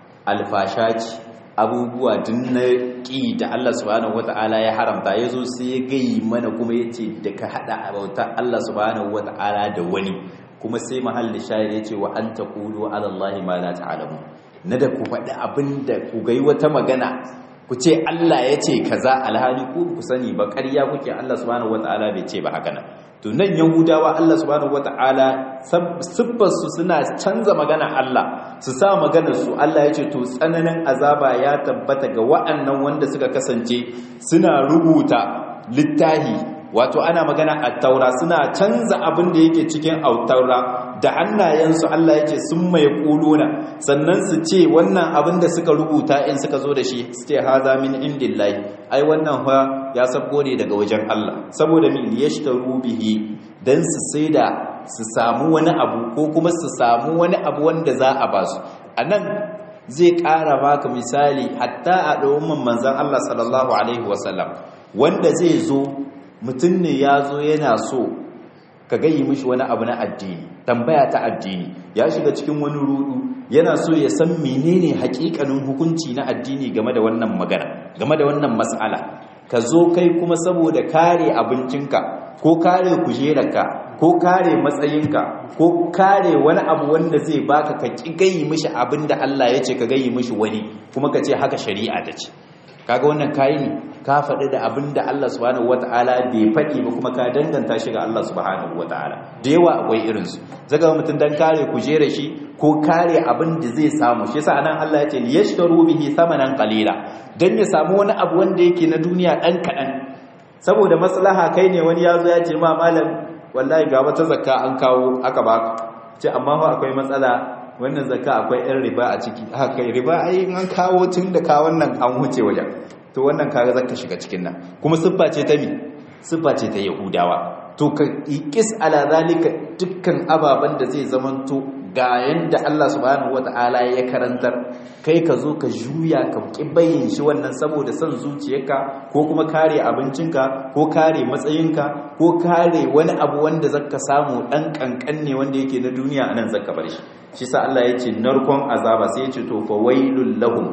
Speaker 2: alfasha ce abubuwa din na ƙi da Allah subhanahu wata'ala ya haramta ya zo sai ya gayi mana kuma ya ce da ka haɗa bautar Allah subhanahu wata'ala da wani kuma sai mahalli shayar ya ce wa an ta kudu alallahi ma la ta'alamu na da ku faɗi abin da ku gai wata magana ku ce Allah ya ce kaza alhali ku ku sani ba ƙarya kuke Allah subhanahu wata'ala bai ce ba haka nan to nan yahudawa Allah subhanahu wata'ala siffarsu suna canza magana Allah su sa maganar su Allah ya ce to tsananin azaba ya tabbata ga wa'annan wanda suka kasance suna rubuta littahi wato ana magana a taura suna canza abin da yake cikin autaura da hannayensu Allah ya ce sun mai kuluna sannan su ce wannan abin da suka rubuta in suka zo da shi su ce haza min indillahi ai wannan fa ya sabbo ne daga wajen Allah saboda min yashtaru bihi dan su saida su samu wani abu ko kuma su samu wani abu wanda za a basu anan zai ƙara baka misali hatta a ɗaumin manzan Allah sallallahu alaihi wasallam wanda zai zo mutum ne ya zo yana so ka gayi mishi wani abu na addini tambaya ta addini ya shiga cikin wani rudu yana so ya san menene hakikanin hukunci na addini game da wannan magana game da wannan mas'ala ka zo kai kuma saboda kare abincinka ko kare kujerarka ko kare matsayinka ko kare wani abu wanda zai baka ka ki gayi mishi abin da Allah ya ce ka gayi mishi wani kuma ka ce haka shari'a ta ce kaga wannan kayi ne ka faɗi da abin da Allah subhanahu wata'ala bai faɗi ba kuma ka danganta shi ga Allah subhanahu wata'ala da yawa akwai irinsu zaga mutum dan kare kujera shi ko kare abin da zai samu shi yasa anan Allah ya ce liyashtaru bihi thamanan qalila dan ya samu wani abu wanda yake na duniya dan kadan saboda maslaha kai ne wani yazo ya ce ma malam wallahi ga wata zakka an kawo aka baka ce amma fa akwai matsala wannan zakka akwai ɗan riba a ciki haka kai riba ai an kawo tun da ka wannan an huce wajen to wannan kaga zaka shiga cikin nan kuma siffa ce ta mi siffa ce ta yahudawa to ka iqis ala zalika dukkan ababan da zai zamanto ga yanda Allah subhanahu wataala ya karantar kai ka zo ka juya ka bayin shi wannan saboda son zuciyarka ko kuma kare abincinka ko kare matsayinka ko kare wani abu wanda zaka samu dan kankan ne wanda yake na duniya anan zaka bar shi shi sa Allah ya ce narkon azaba sai ya ce to fa wailul lahum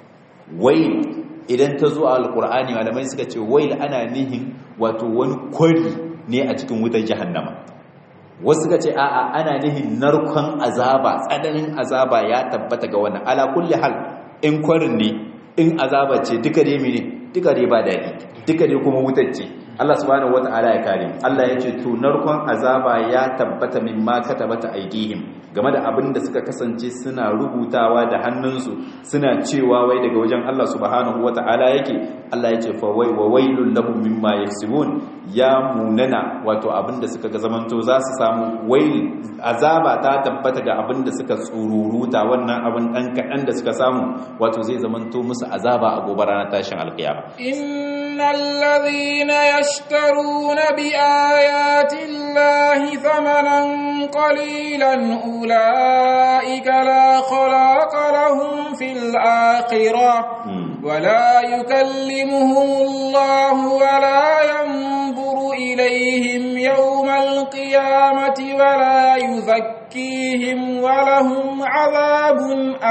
Speaker 2: wail idan ta zo a alqur'ani malamai suka ce wail ana nihin wato wani kwari ne a cikin wutar jahannama wasu suka ce a'a ana nihin narkon azaba tsananin azaba ya tabbata ga wannan ala kulli hal in kwarin ne in azaba ce duka dai mene duka dai ba daɗi duka dai kuma wutar ce Allah subhanahu wata'ala ya kare Allah ya ce to narkon azaba ya tabbata min ma katabata aidihim game da abin da suka kasance suna rubutawa da hannunsu suna cewa wai daga wajen Allah subhanahu wata'ala yake Allah ya ce fa wai wa wailul lahum mimma yaksibun ya munana wato abin da suka ga zamanto za su samu wail azaba ta tabbata ga abin da suka tsururuta wannan abin dan kadan da suka samu wato zai zamanto musu azaba a gobe ranar tashin alkiyama
Speaker 1: innal ladhina yashtaruna bi ayati llahi thamanan qalilan ulaika la khalaqa lahum fil akhirah ولا يكلمهم الله ولا ينظر إليهم يوم القيامة ولا يزكيهم ولهم عذاب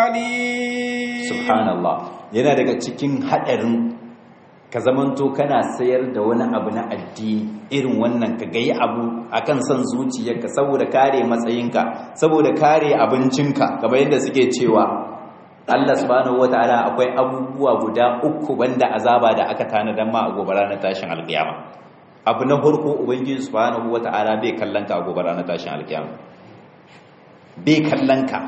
Speaker 1: أليم
Speaker 2: سبحان الله yana daga cikin haɗarin ka zamanto kana sayar da wani abu na addini irin wannan ka gayi abu akan son zuciyarka saboda kare matsayinka saboda kare abincinka kamar yadda suke cewa Allah subhanahu wataala akwai abubuwa guda uku banda azaba da aka tanadan ma a gobe ranar tashin alkiyama abu na farko ubangiji subhanahu wataala bai kallon ka a gobe ranar tashin alkiyama bai kallon ka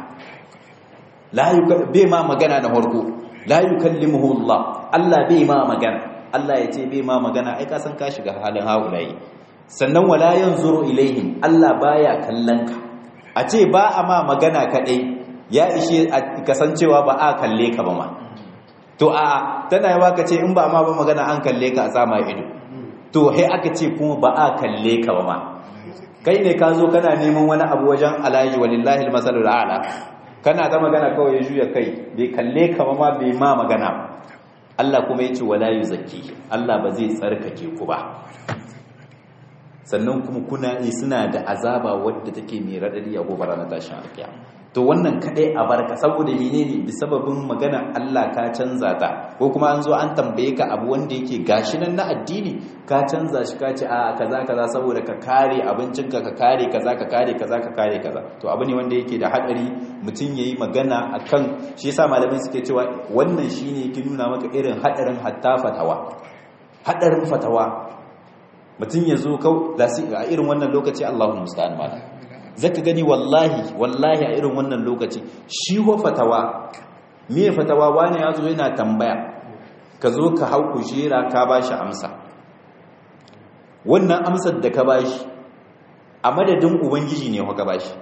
Speaker 2: la bai ma magana na farko la yukallimuhu Allah Allah bai ma magana Allah ya ce bai ma magana ai ka san ka shiga halin haulayi sannan wala yanzuru ilaihim Allah baya kallon ka a ce ba a ma magana kadai ya ishe kasancewa ba a kalle ka ba ma to a tana yawa ka ce in ba ma ba magana an kalle ka a sama ido to hai aka ce kuma ba a kalle ka ba ma kai ne ka zo kana neman wani abu wajen alaji walillahi almasalul a'la kana ta magana kawai ya juya kai bai kalle ka ba ma bai ma magana Allah kuma yace wala yuzakki Allah ba zai tsarkake ku ba sannan kuma kuna suna da azaba wadda take mai radadi a gobe ranar tashin alkiyama to wannan kadai a barka saboda menene bi sababin magana Allah ka canza ta ko kuma an zo an tambaye ka abu wanda yake gashi nan na addini ka canza shi ka ce a kaza kaza saboda ka kare abincinka ka kare kaza ka kare kaza ka kare kaza to abu ne wanda yake da hadari mutum yayi magana akan shi yasa malamai suke cewa wannan shine yake nuna maka irin hadarin hatta fatawa hadarin fatawa mutum ya zo kau a irin wannan lokaci Allahu musta'an malam zaka gani wallahi wallahi a irin wannan lokaci shi wa fatawa me fatawa wani ya zo yana tambaya ka zo ka hau kujera ka bashi amsa wannan amsar da ka bashi a madadin ubangiji ne ka bashi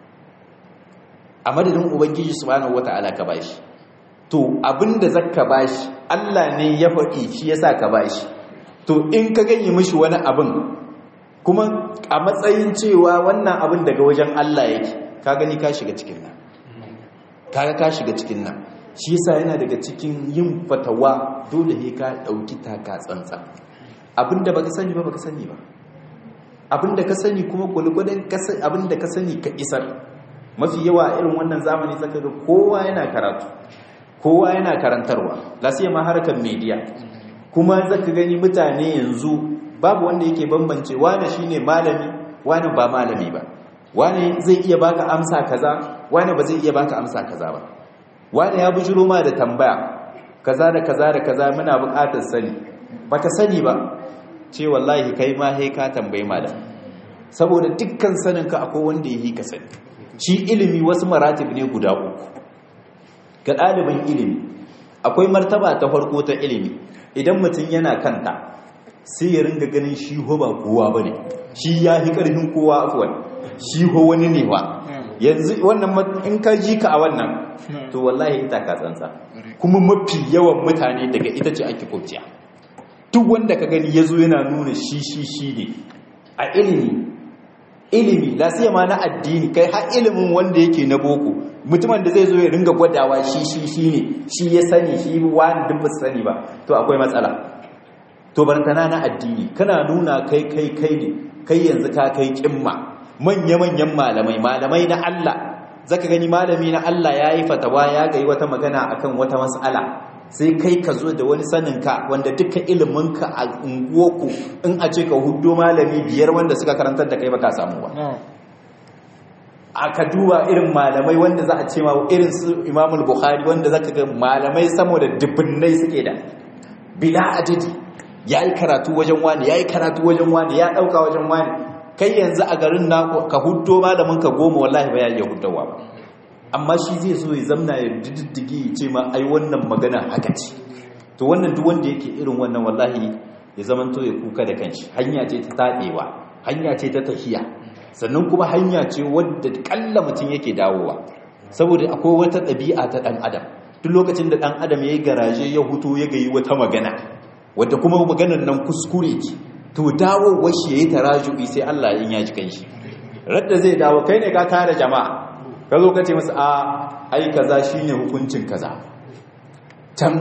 Speaker 2: a madadin ubangiji subhanahu wata'ala ka bashi to abinda zaka bashi Allah ne ya faɗi shi yasa ka bashi to in ka gani mishi wani abin kuma a matsayin cewa wannan abin daga wajen Allah yake ka gani ka shiga cikin nan kaga ka shiga cikin nan shi yasa yana daga cikin yin fatawa dole ne ka dauki taka tsantsa abinda baka sani ba baka sani ba abinda ka sani kuma gulgudan abinda ka sani ka isar mafi yawa irin wannan zamani zaka ga kowa yana karatu kowa yana karantarwa lasiyama harkar media kuma zaka gani mutane yanzu babu wanda yake bambance wane shine malami wane ba malami ba wane zai iya baka amsa kaza wane ba zai iya baka amsa kaza ba wane ya bujiro ma da tambaya kaza da kaza da kaza muna buƙatar sani baka sani ba ce wallahi kai ma sai ka tambayi malam saboda dukkan saninka akwai wanda yake ka sani shi ilimi wasu maratib ne guda uku ga ɗalibin ilimi akwai martaba ta farko ta ilimi idan mutum yana kanta sai ya ringa ganin shi ho ba kowa ba ne shi ya fi ƙarfin kowa afuwan shi ho wani ne wa yanzu wannan in ka ji ka a wannan to wallahi ita ka tsantsa kuma mafi yawan mutane daga ita ce ake kwanciya duk wanda ka gani ya zo yana nuna shi shi shi ne a ilimi ilimi ma na addini kai har ilimin wanda yake na boko mutumin da zai zo ya ringa gwadawa shi shi shi ne shi ya sani shi wani duk ba sani ba to akwai matsala to barantana na addini kana nuna kai kai kai ne kai yanzu ka kai kimma manya-manyan malamai malamai na Allah zaka gani malami na Allah ya yi fatawa ya gayi wata magana akan wata mas'ala sai kai ka zo da wani saninka wanda duka iliminka a unguwarku in a ce ka hudo malami biyar wanda suka karantar da kai ba ka samu ba aka duba irin malamai wanda za a ce ma irin su imamul bukhari wanda zaka ga malamai sama da dubunnai suke da bila adadi ya yi karatu wajen wani ya yi karatu wajen wani ya ɗauka wajen wani kai yanzu a garin na ka hudo malamin ka goma wallahi ba ya iya hudowa ba amma shi zai so ya zamna ya diddigi ya ce ma ai wannan magana haka ce to wannan duk wanda yake irin wannan wallahi ya zaman to ya kuka da kanshi hanya ce ta taɗewa hanya ce ta tafiya sannan kuma hanya ce wadda kalla mutum yake dawowa saboda akwai wata ɗabi'a ta ɗan adam duk lokacin da ɗan adam ya yi garaje ya hutu ya gayi wata magana wadda kuma maganar nan kuskure ce to dawo washe yayi taraju'i sai Allah in ya ji kanshi radda zai dawo kai ne ka tare jama'a ka zo ka ce masa a ai kaza shine hukuncin kaza can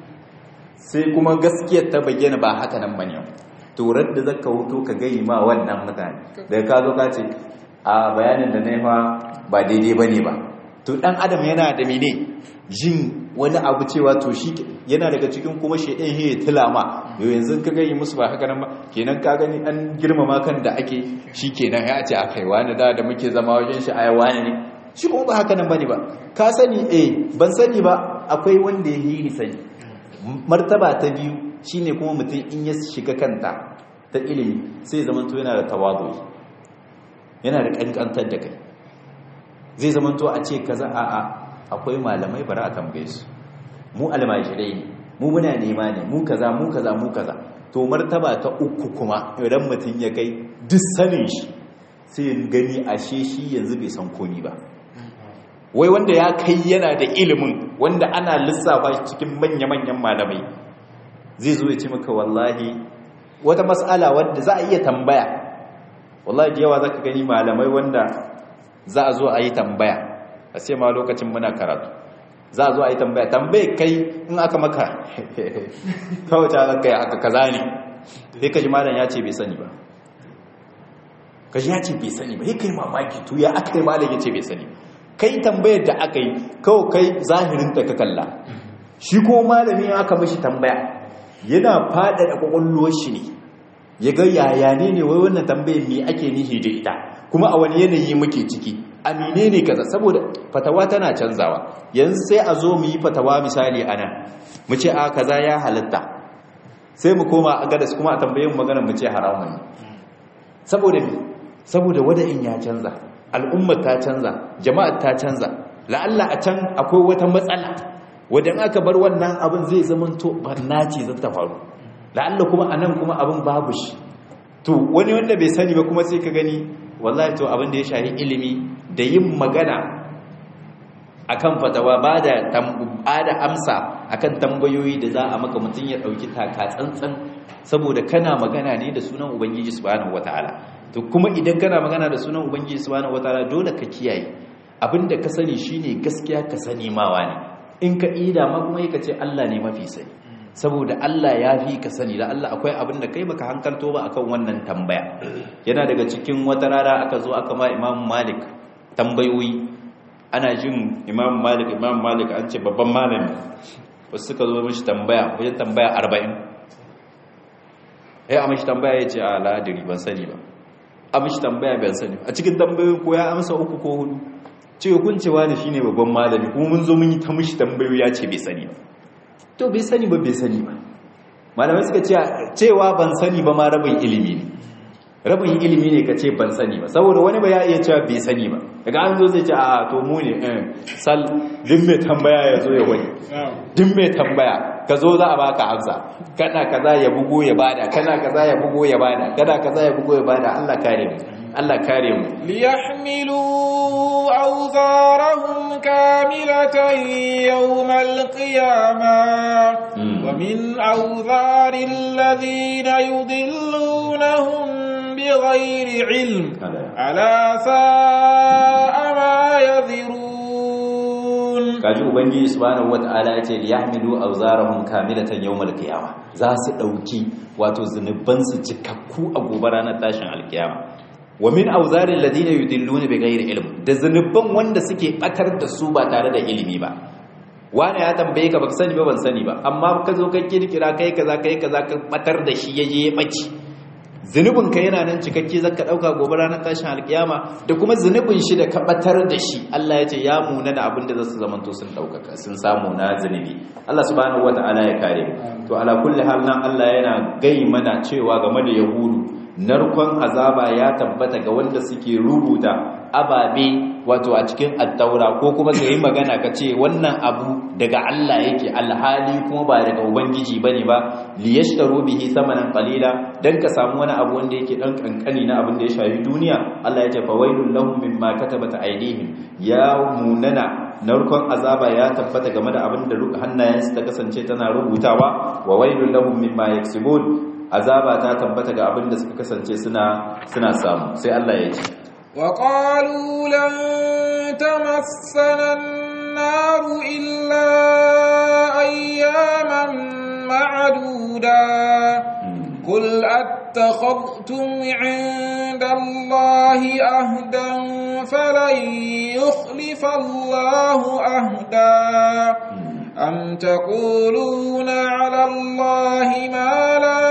Speaker 2: sai kuma gaskiyar ta bayyana ba haka nan bane to radda zaka huto ka gayi ma wannan mutane daga ka zo ka ce a bayanin da na fa ba daidai bane ba to dan adam yana da mene jin wani abu cewa to shi yana daga cikin kuma shedan he tilama yau yanzu ka gani musu ba haka nan ba kenan ka gani an girmama kan da ake shi kenan ya ce akai wani da da muke zama wajen shi ai wani ne shi kuma ba haka nan bane ba ka sani eh ban sani ba akwai wanda ya yi sani martaba ta biyu shine kuma mutum in ya shiga kanta ta ilimi sai zaman to yana da tawadu yana da kankantar da kai zai zaman to a ce kaza a'a akwai malamai bara a tambaye su mu almajirai ne mu muna nema ne mu kaza mu kaza mu kaza to martaba ta uku kuma idan mutum ya kai duk sanin shi sai ya gani ashe shi yanzu bai san komi ba wai wanda ya kai yana da ilimin wanda ana lissafa shi cikin manya-manyan malamai zai zo ya ce maka wallahi wata mas'ala wadda za a iya tambaya wallahi da yawa za ka gani malamai wanda za a zo a yi tambaya a sai ma lokacin muna karatu za a zo a yi tambaya tambaye kai in aka maka kawai ta kai aka kaza ne sai ka ji malam ya ce bai sani ba
Speaker 3: kaji ya ce bai sani ba kai mamaki to ya aka yi malam ya ce bai sani kai tambayar da aka yi kawai kai zahirin ta ka kalla shi ko malami aka mishi tambaya yana faɗaɗa ƙwaƙwalwar shi ne ya ga yaya ne ne wai wannan tambayar me ake nihi da ita kuma a wani yanayi muke ciki amine ne kaza saboda fatawa tana canzawa yanzu sai a zo mu yi fatawa misali ana mu ce a kaza ya halatta sai mu koma a gadas kuma a tambayin magana mu ce haramun ne saboda me saboda wada'in ya canza al'ummar ta canza jama'ar ta canza la'alla a can akwai wata matsala wadda aka bar wannan abin zai zama to barna ce zai ta faru la'alla kuma a nan kuma abin babu shi to wani wanda bai sani ba kuma sai ka gani wallahi to abin da ya shahi ilimi da yin magana akan fatawa ba da da amsa akan tambayoyi da za a maka mutum ya dauki taka tsantsan saboda kana magana ne da sunan ubangiji subhanahu wataala to kuma idan kana magana da sunan ubangiji subhanahu wataala dole ka kiyaye abinda ka sani shine gaskiya ka sani mawa ne in ka ida ma kuma ka ce Allah ne mafi sani saboda Allah ya fi ka sani da Allah akwai abin da kai baka hankalto ba akan wannan tambaya yana daga cikin wata rana aka zo aka ma Imam Malik tambayoyi ana jin Imam Malik Imam Malik an ce babban malami wasu suka zo mishi tambaya wajen tambaya 40 eh a mishi tambaya ya ce a ladiri ban sani ba a mishi tambaya ban sani a cikin tambayoyin ko ya amsa uku ko hudu ce hukuncewa ne shine babban malami kuma mun zo mun yi ta mishi tambayoyi ya ce bai sani ba to bai sani ba bai sani ba malamai suka ce cewa ban sani ba ma rabin ilimi ne rabin ilimi ne ka ce ban sani ba saboda wani ba ya iya cewa bai sani ba daga an zo zai ce a to mu ne sal din mai tambaya ya zo ya wani din mai tambaya ka zo za a baka amsa kana kaza ya bugo ya bada kana kaza ya bugo ya bada kana kaza ya bugo ya bada Allah kare mu Allah kare mu
Speaker 1: liyahmilu awzarahum kamilatan yawmal qiyamah wa min awzari alladhina yudillunahum bighayri ilm ala sa'a ma yadhirun
Speaker 3: kaji ubangiji subhanahu wataala yace liyahmilu awzarahum kamilatan yawmal qiyamah za su dauki wato zunuban su cikakku a gobe ranar tashin alkiyama wa min auzarin ladina yudilluna bighairi ilm da zanubban wanda suke batar da su ba tare da ilimi ba wani ya tambaye ka baka sani ba ban sani ba amma ka zo ka kirkira kai kaza kai kaza ka batar da shi yaje ya bace zunubin ka yana nan cikakke zaka dauka gobe ranar tashin alkiyama da kuma zunubin shi da ka batar da shi Allah ya ce ya muna da abin da zasu zamanto sun daukaka sun samu na zunubi Allah subhanahu wataala ya kare to ala kulli hal nan Allah yana gai mana cewa game da yahudu narkon azaba ya tabbata ga wanda suke rubuta ababe wato a cikin attaura ko kuma ka yi magana ka ce wannan abu daga Allah yake alhali kuma ba daga ubangiji bane ba liyashtaru bihi samanan qalila dan ka samu wani abu wanda yake dan kankani na abin da ya shafi duniya Allah ya ce fa wailul lahum mimma katabat aydihim ya munana narkon azaba ya tabbata game da abin da hannayensu ta kasance tana rubutawa wa wailul lahum mimma yaksubun azaba ta tabbata ga abin da suka kasance suna suna samu sai Allah ya ce
Speaker 1: wa qalu lan tamassana an-nar illa ayyaman ma'duda qul attakhadhtum 'inda Allahi ahdan falan yukhlifa Allahu ahda أم تقولون على الله ما لا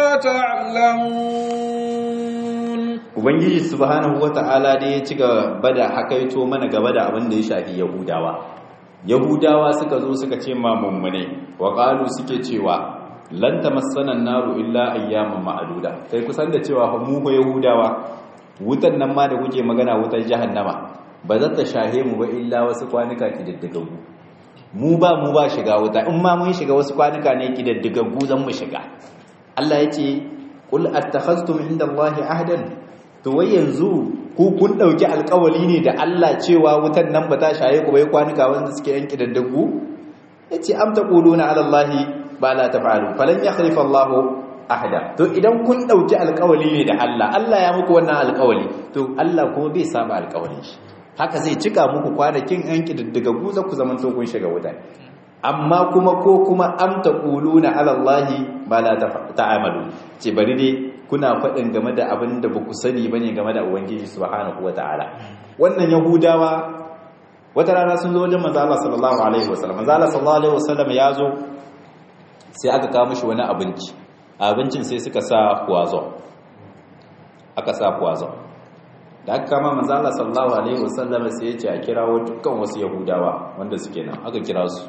Speaker 1: تعلمون
Speaker 3: Ubangiji subhanahu wata'ala dai ya ci gaba da hakaito mana gaba da abin da ya shafi Yahudawa. Yahudawa suka zo suka ce ma mummune wa qalu suke cewa lan tamassana naru illa ayyaman ma'duda. Kai kusan da cewa mu ko Yahudawa wutan nan ma da kuke magana wutar jahannama ba za ta shahe mu ba illa wasu kwanuka kididdigaggu. mu ba mu ba shiga wuta in ma mun shiga wasu kwanuka ne kididdigaggu zan mu shiga Allah ya ce qul attakhaztum inda Allahi ahdan to wai yanzu ku kun dauki alƙawali ne da Allah cewa wutan nan ba ta shaye ku bai kwanuka wanda suke yan kididdigaggu yace am taquluna ala Allahi ba la taf'alu falan yakhlifa Allahu ahda to idan kun dauki alƙawali ne da Allah Allah ya muku wannan alƙawali to Allah kuma bai saba alƙawalin shi haka zai cika muku kwanakin yan kididdiga guza ku zaman kun shiga wuta amma kuma ko kuma am taquluna ala allahi ba la ta'amalu ce bari dai kuna faɗin game da abin da ba ku sani ba ne game da ubangiji subhanahu wa ta'ala wannan yahudawa wata rana sun zo wajen manzo Allah sallallahu alaihi wasallam manzo Allah sallallahu alaihi wasallam ya zo sai aka kawo mishi wani abinci abincin sai suka sa kuwazo aka sa kuwazo da aka kama manzo Allah sallallahu alaihi wasallam sai ya ce a kirawo dukkan wasu yahudawa wanda suke nan aka kira su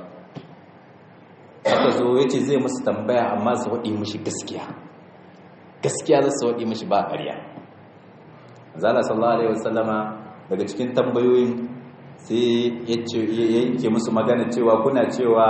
Speaker 3: aka zo ya ce zai musu tambaya amma su waɗi mishi gaskiya gaskiya za su waɗi mishi ba ƙarya zala sallallahu alaihi wasallama daga cikin tambayoyin sai ya yanke musu magana cewa kuna cewa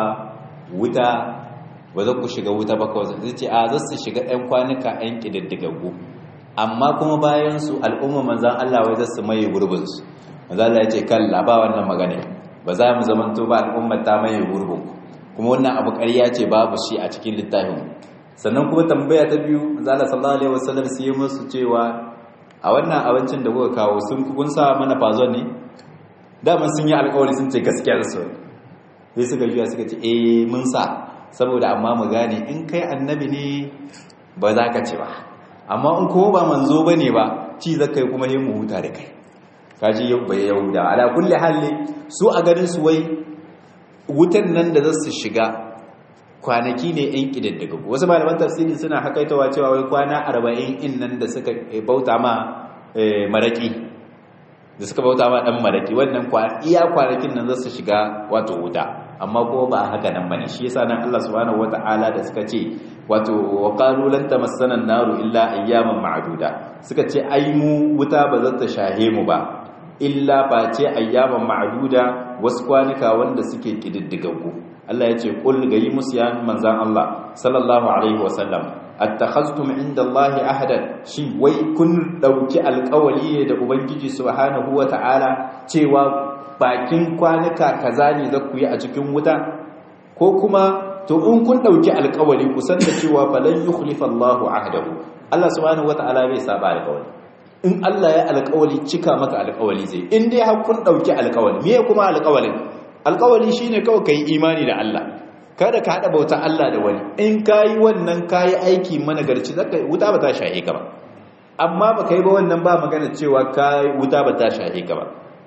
Speaker 3: wuta ba za ku shiga wuta ba kawai zai ce a za su shiga ɗan kwanuka ɗan ƙididdigaggu amma kuma bayan su al'umma manzan Allah wai za su maye gurbinsu manzan Allah ya ce kalla ba wannan magana ba za mu zamanto ba al'ummar ta maye gurbinku kuma wannan abu ƙarya ce babu shi a cikin littafin sannan kuma tambaya ta biyu zala sallallahu alaihi wasallam sai ya musu cewa a wannan abincin da kuka kawo sun kun sa mana fazon ne dama sun yi alƙawari sun ce gaskiyar su sai suka juya suka ce eh mun sa saboda amma mu gane in kai annabi ne ba za ka ce ba amma in kuma ba manzo bane ba ci zakai kuma yin mu huta da kai kaji yau bai yahuda ala kulli hali su a ganin su wai wutan nan da za su shiga kwanaki ne yan ƙididdiga wasu malaman tafsiri suna hakaitawa cewa wai kwana arba'in in nan da suka bauta ma maraƙi da suka bauta ma ɗan maraƙi wannan iya kwanakin nan za su shiga wato wuta amma kuma ba haka nan bane shi yasa nan Allah subhanahu wata'ala da suka ce wato wa qalu lan tamassana an-naru illa ayyaman ma'duda suka ce ai mu wuta ba za ta shahe mu ba illa ba ce ayyaman ma'duda wasu kwanuka wanda suke kididdigaggu Allah ya ce kul gayi musu ya manzan Allah sallallahu alaihi wasallam attakhaztum inda Allah ahadan shi wai kun dauki alƙawari ne da ubangiji subhanahu wata'ala cewa bakin kwanuka kaza ne za ku yi a cikin wuta ko kuma to in kun dauki alƙawari ku san da cewa falan yukhlifa Allahu ahdahu Allah subhanahu wata'ala bai saba alƙawari in Allah ya alƙawali cika maka alƙawali zai in dai har kun dauki alƙawali me kuma alƙawalin alƙawali shine kawai kai imani da Allah kada ka hada bauta Allah da wani in kai wannan kai aiki managarci zaka wuta ba ta shahe ka ba amma ba kai ba wannan ba magana cewa kai wuta ba ta shahe ka ba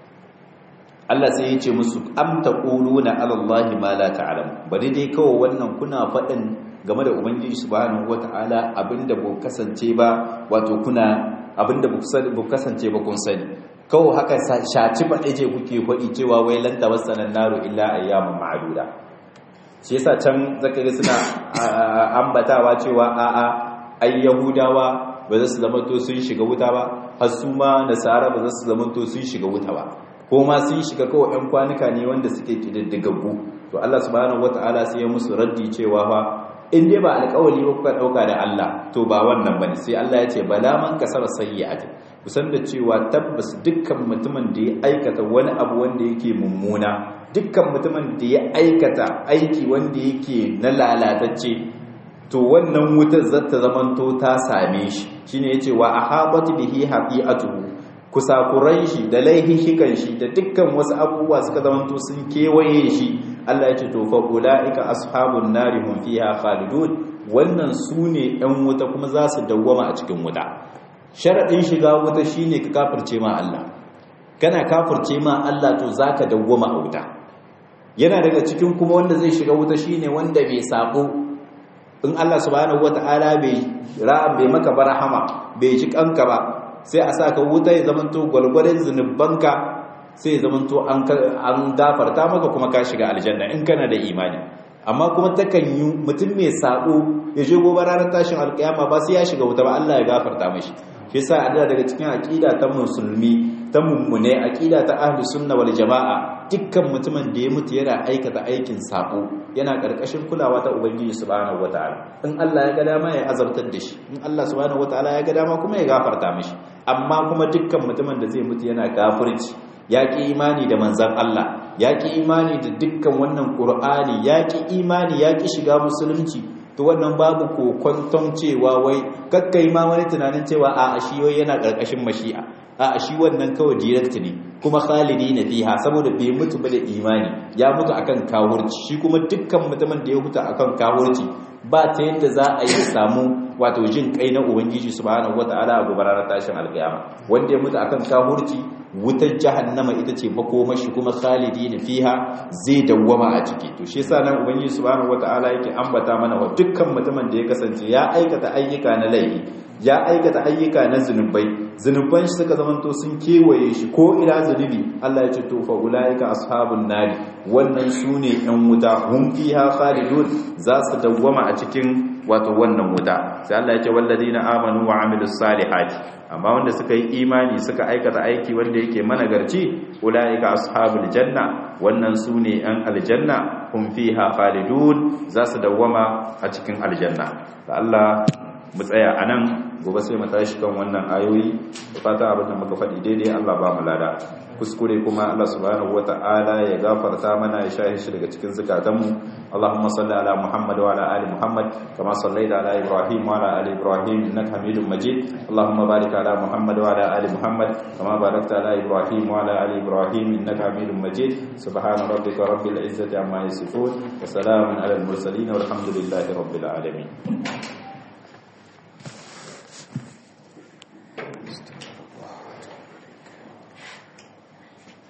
Speaker 3: Allah sai ya ce musu am taquluna ala Allahi ma la ta'lam bari dai kawai wannan kuna faɗin game da ubangiji subhanahu wataala abinda ba kasance ba wato kuna abinda ba ku kasance ba kun sani kawo haka shaci ba ɗaje kuke faɗi cewa wai lanta wasanan naro illa ayyamun ma'aduda shi yasa can zakari suna ambatawa cewa a'a ai yahudawa ba za su zama to sun shiga wuta ba har su ma nasara ba za su zama to sun shiga wuta ba ko ma sun shiga kawai ɗan kwanuka ne wanda suke kididdigaggu to Allah subhanahu wataala sai ya musu raddi cewa fa in dai ba alƙawari ba kuka ɗauka da Allah to ba wannan bane sai Allah ya ce bala man kasara sayyi'ati kusan da cewa tabbas dukkan mutumin da ya aikata wani abu wanda yake mummuna dukkan mutumin da ya aikata aiki wanda yake na lalatacce to wannan wutar zata zamanto ta same shi shine yace wa ahabat bihi haqi'atuhu kusakuran shi da laihihikan shi da dukkan wasu abubuwa suka zamanto sun kewaye shi Allah ya ce to fa ulaika ashabun nari hum fiha khalidun wannan sune ɗan wuta kuma za su dawwama a cikin wuta sharadin shiga wuta shine ka kafirce ma Allah kana kafirce ma Allah to zaka dawwama a wuta yana daga cikin kuma wanda zai shiga wuta shine wanda bai sabo in Allah subhanahu wataala bai ra'am bai maka barahama bai ji kanka ba sai a saka wuta ya zamanto gwalgwalen zunubanka sai zamanto an gafarta maka kuma ka shiga aljanna in kana da imani amma kuma takan yi mutum mai sabo ya je gobe ranar tashin alkiyama ba sai ya shiga wuta ba Allah ya gafarta mashi shi yasa Allah daga cikin aqida ta musulmi ta mummune aqida ta ahli sunna wal jamaa dukkan mutumin da ya mutu yana aikata aikin sabo yana karkashin kulawa ta ubangiji subhanahu wataala in Allah ya ga dama ya azabtar da shi in Allah subhanahu wataala ya ga dama kuma ya gafarta mashi amma kuma dukkan mutumin da zai mutu yana kafirci ya ƙi imani da manzan Allah ya ƙi imani da dukkan wannan ƙur'ani ya ƙi imani ya ƙi shiga musulunci to wannan babu kokwanton cewa wai kakkai ma wani tunanin cewa a shi wai yana ƙarƙashin mashi'a a shi wannan kawai direct ne kuma khalidi na fiha saboda bai mutu ba da imani ya mutu akan kawurci shi kuma dukkan mutumin da ya huta akan kawurci ba ta yadda za a yi samu wato jin kai na ubangiji subhanahu wataala a gobe ranar tashin alkiyama wanda ya mutu akan kawurci wutar jahannama ita ce makomashi kuma khalidina fiha zai dawwama a ciki to shi yasa nan ubangiji subhanahu wataala yake ambata mana wa dukkan mutumin da ya kasance ya aikata ayyuka na laifi ya aikata ayyuka na zunubai zunuban shi suka zamanto sun kewaye shi ko ila zunubi Allah ya ce to fa ulaika ashabun nari wannan sune yan wuta hum fiha khalidun za su dawwama a cikin wato wannan wuta sai Allah ya ce walladina amanu wa amilus salihati amma wanda suka yi imani suka aikata aiki wanda yake managarci ulaika ashabul janna wannan sune yan aljanna hum fiha khalidun za su dawwama a cikin aljanna da Allah mu tsaya anan gobe sai mu tashi kan wannan ayoyi da fata abin da muka faɗi daidai Allah ba mu lada kuskure kuma Allah subhanahu wata'ala ya gafarta mana ya shahi shi daga cikin zakatanmu Allahumma salli ala Muhammad wa ala ali Muhammad kama sallaita ala Ibrahim wa ala ali Ibrahim innaka Hamidum Majid Allahumma barik ala Muhammad wa ala ali Muhammad kama barakta ala Ibrahim wa ala ali Ibrahim innaka Hamidum Majid subhana rabbika rabbil izzati amma yasifun wa salamun ala al mursalin walhamdulillahi rabbil alamin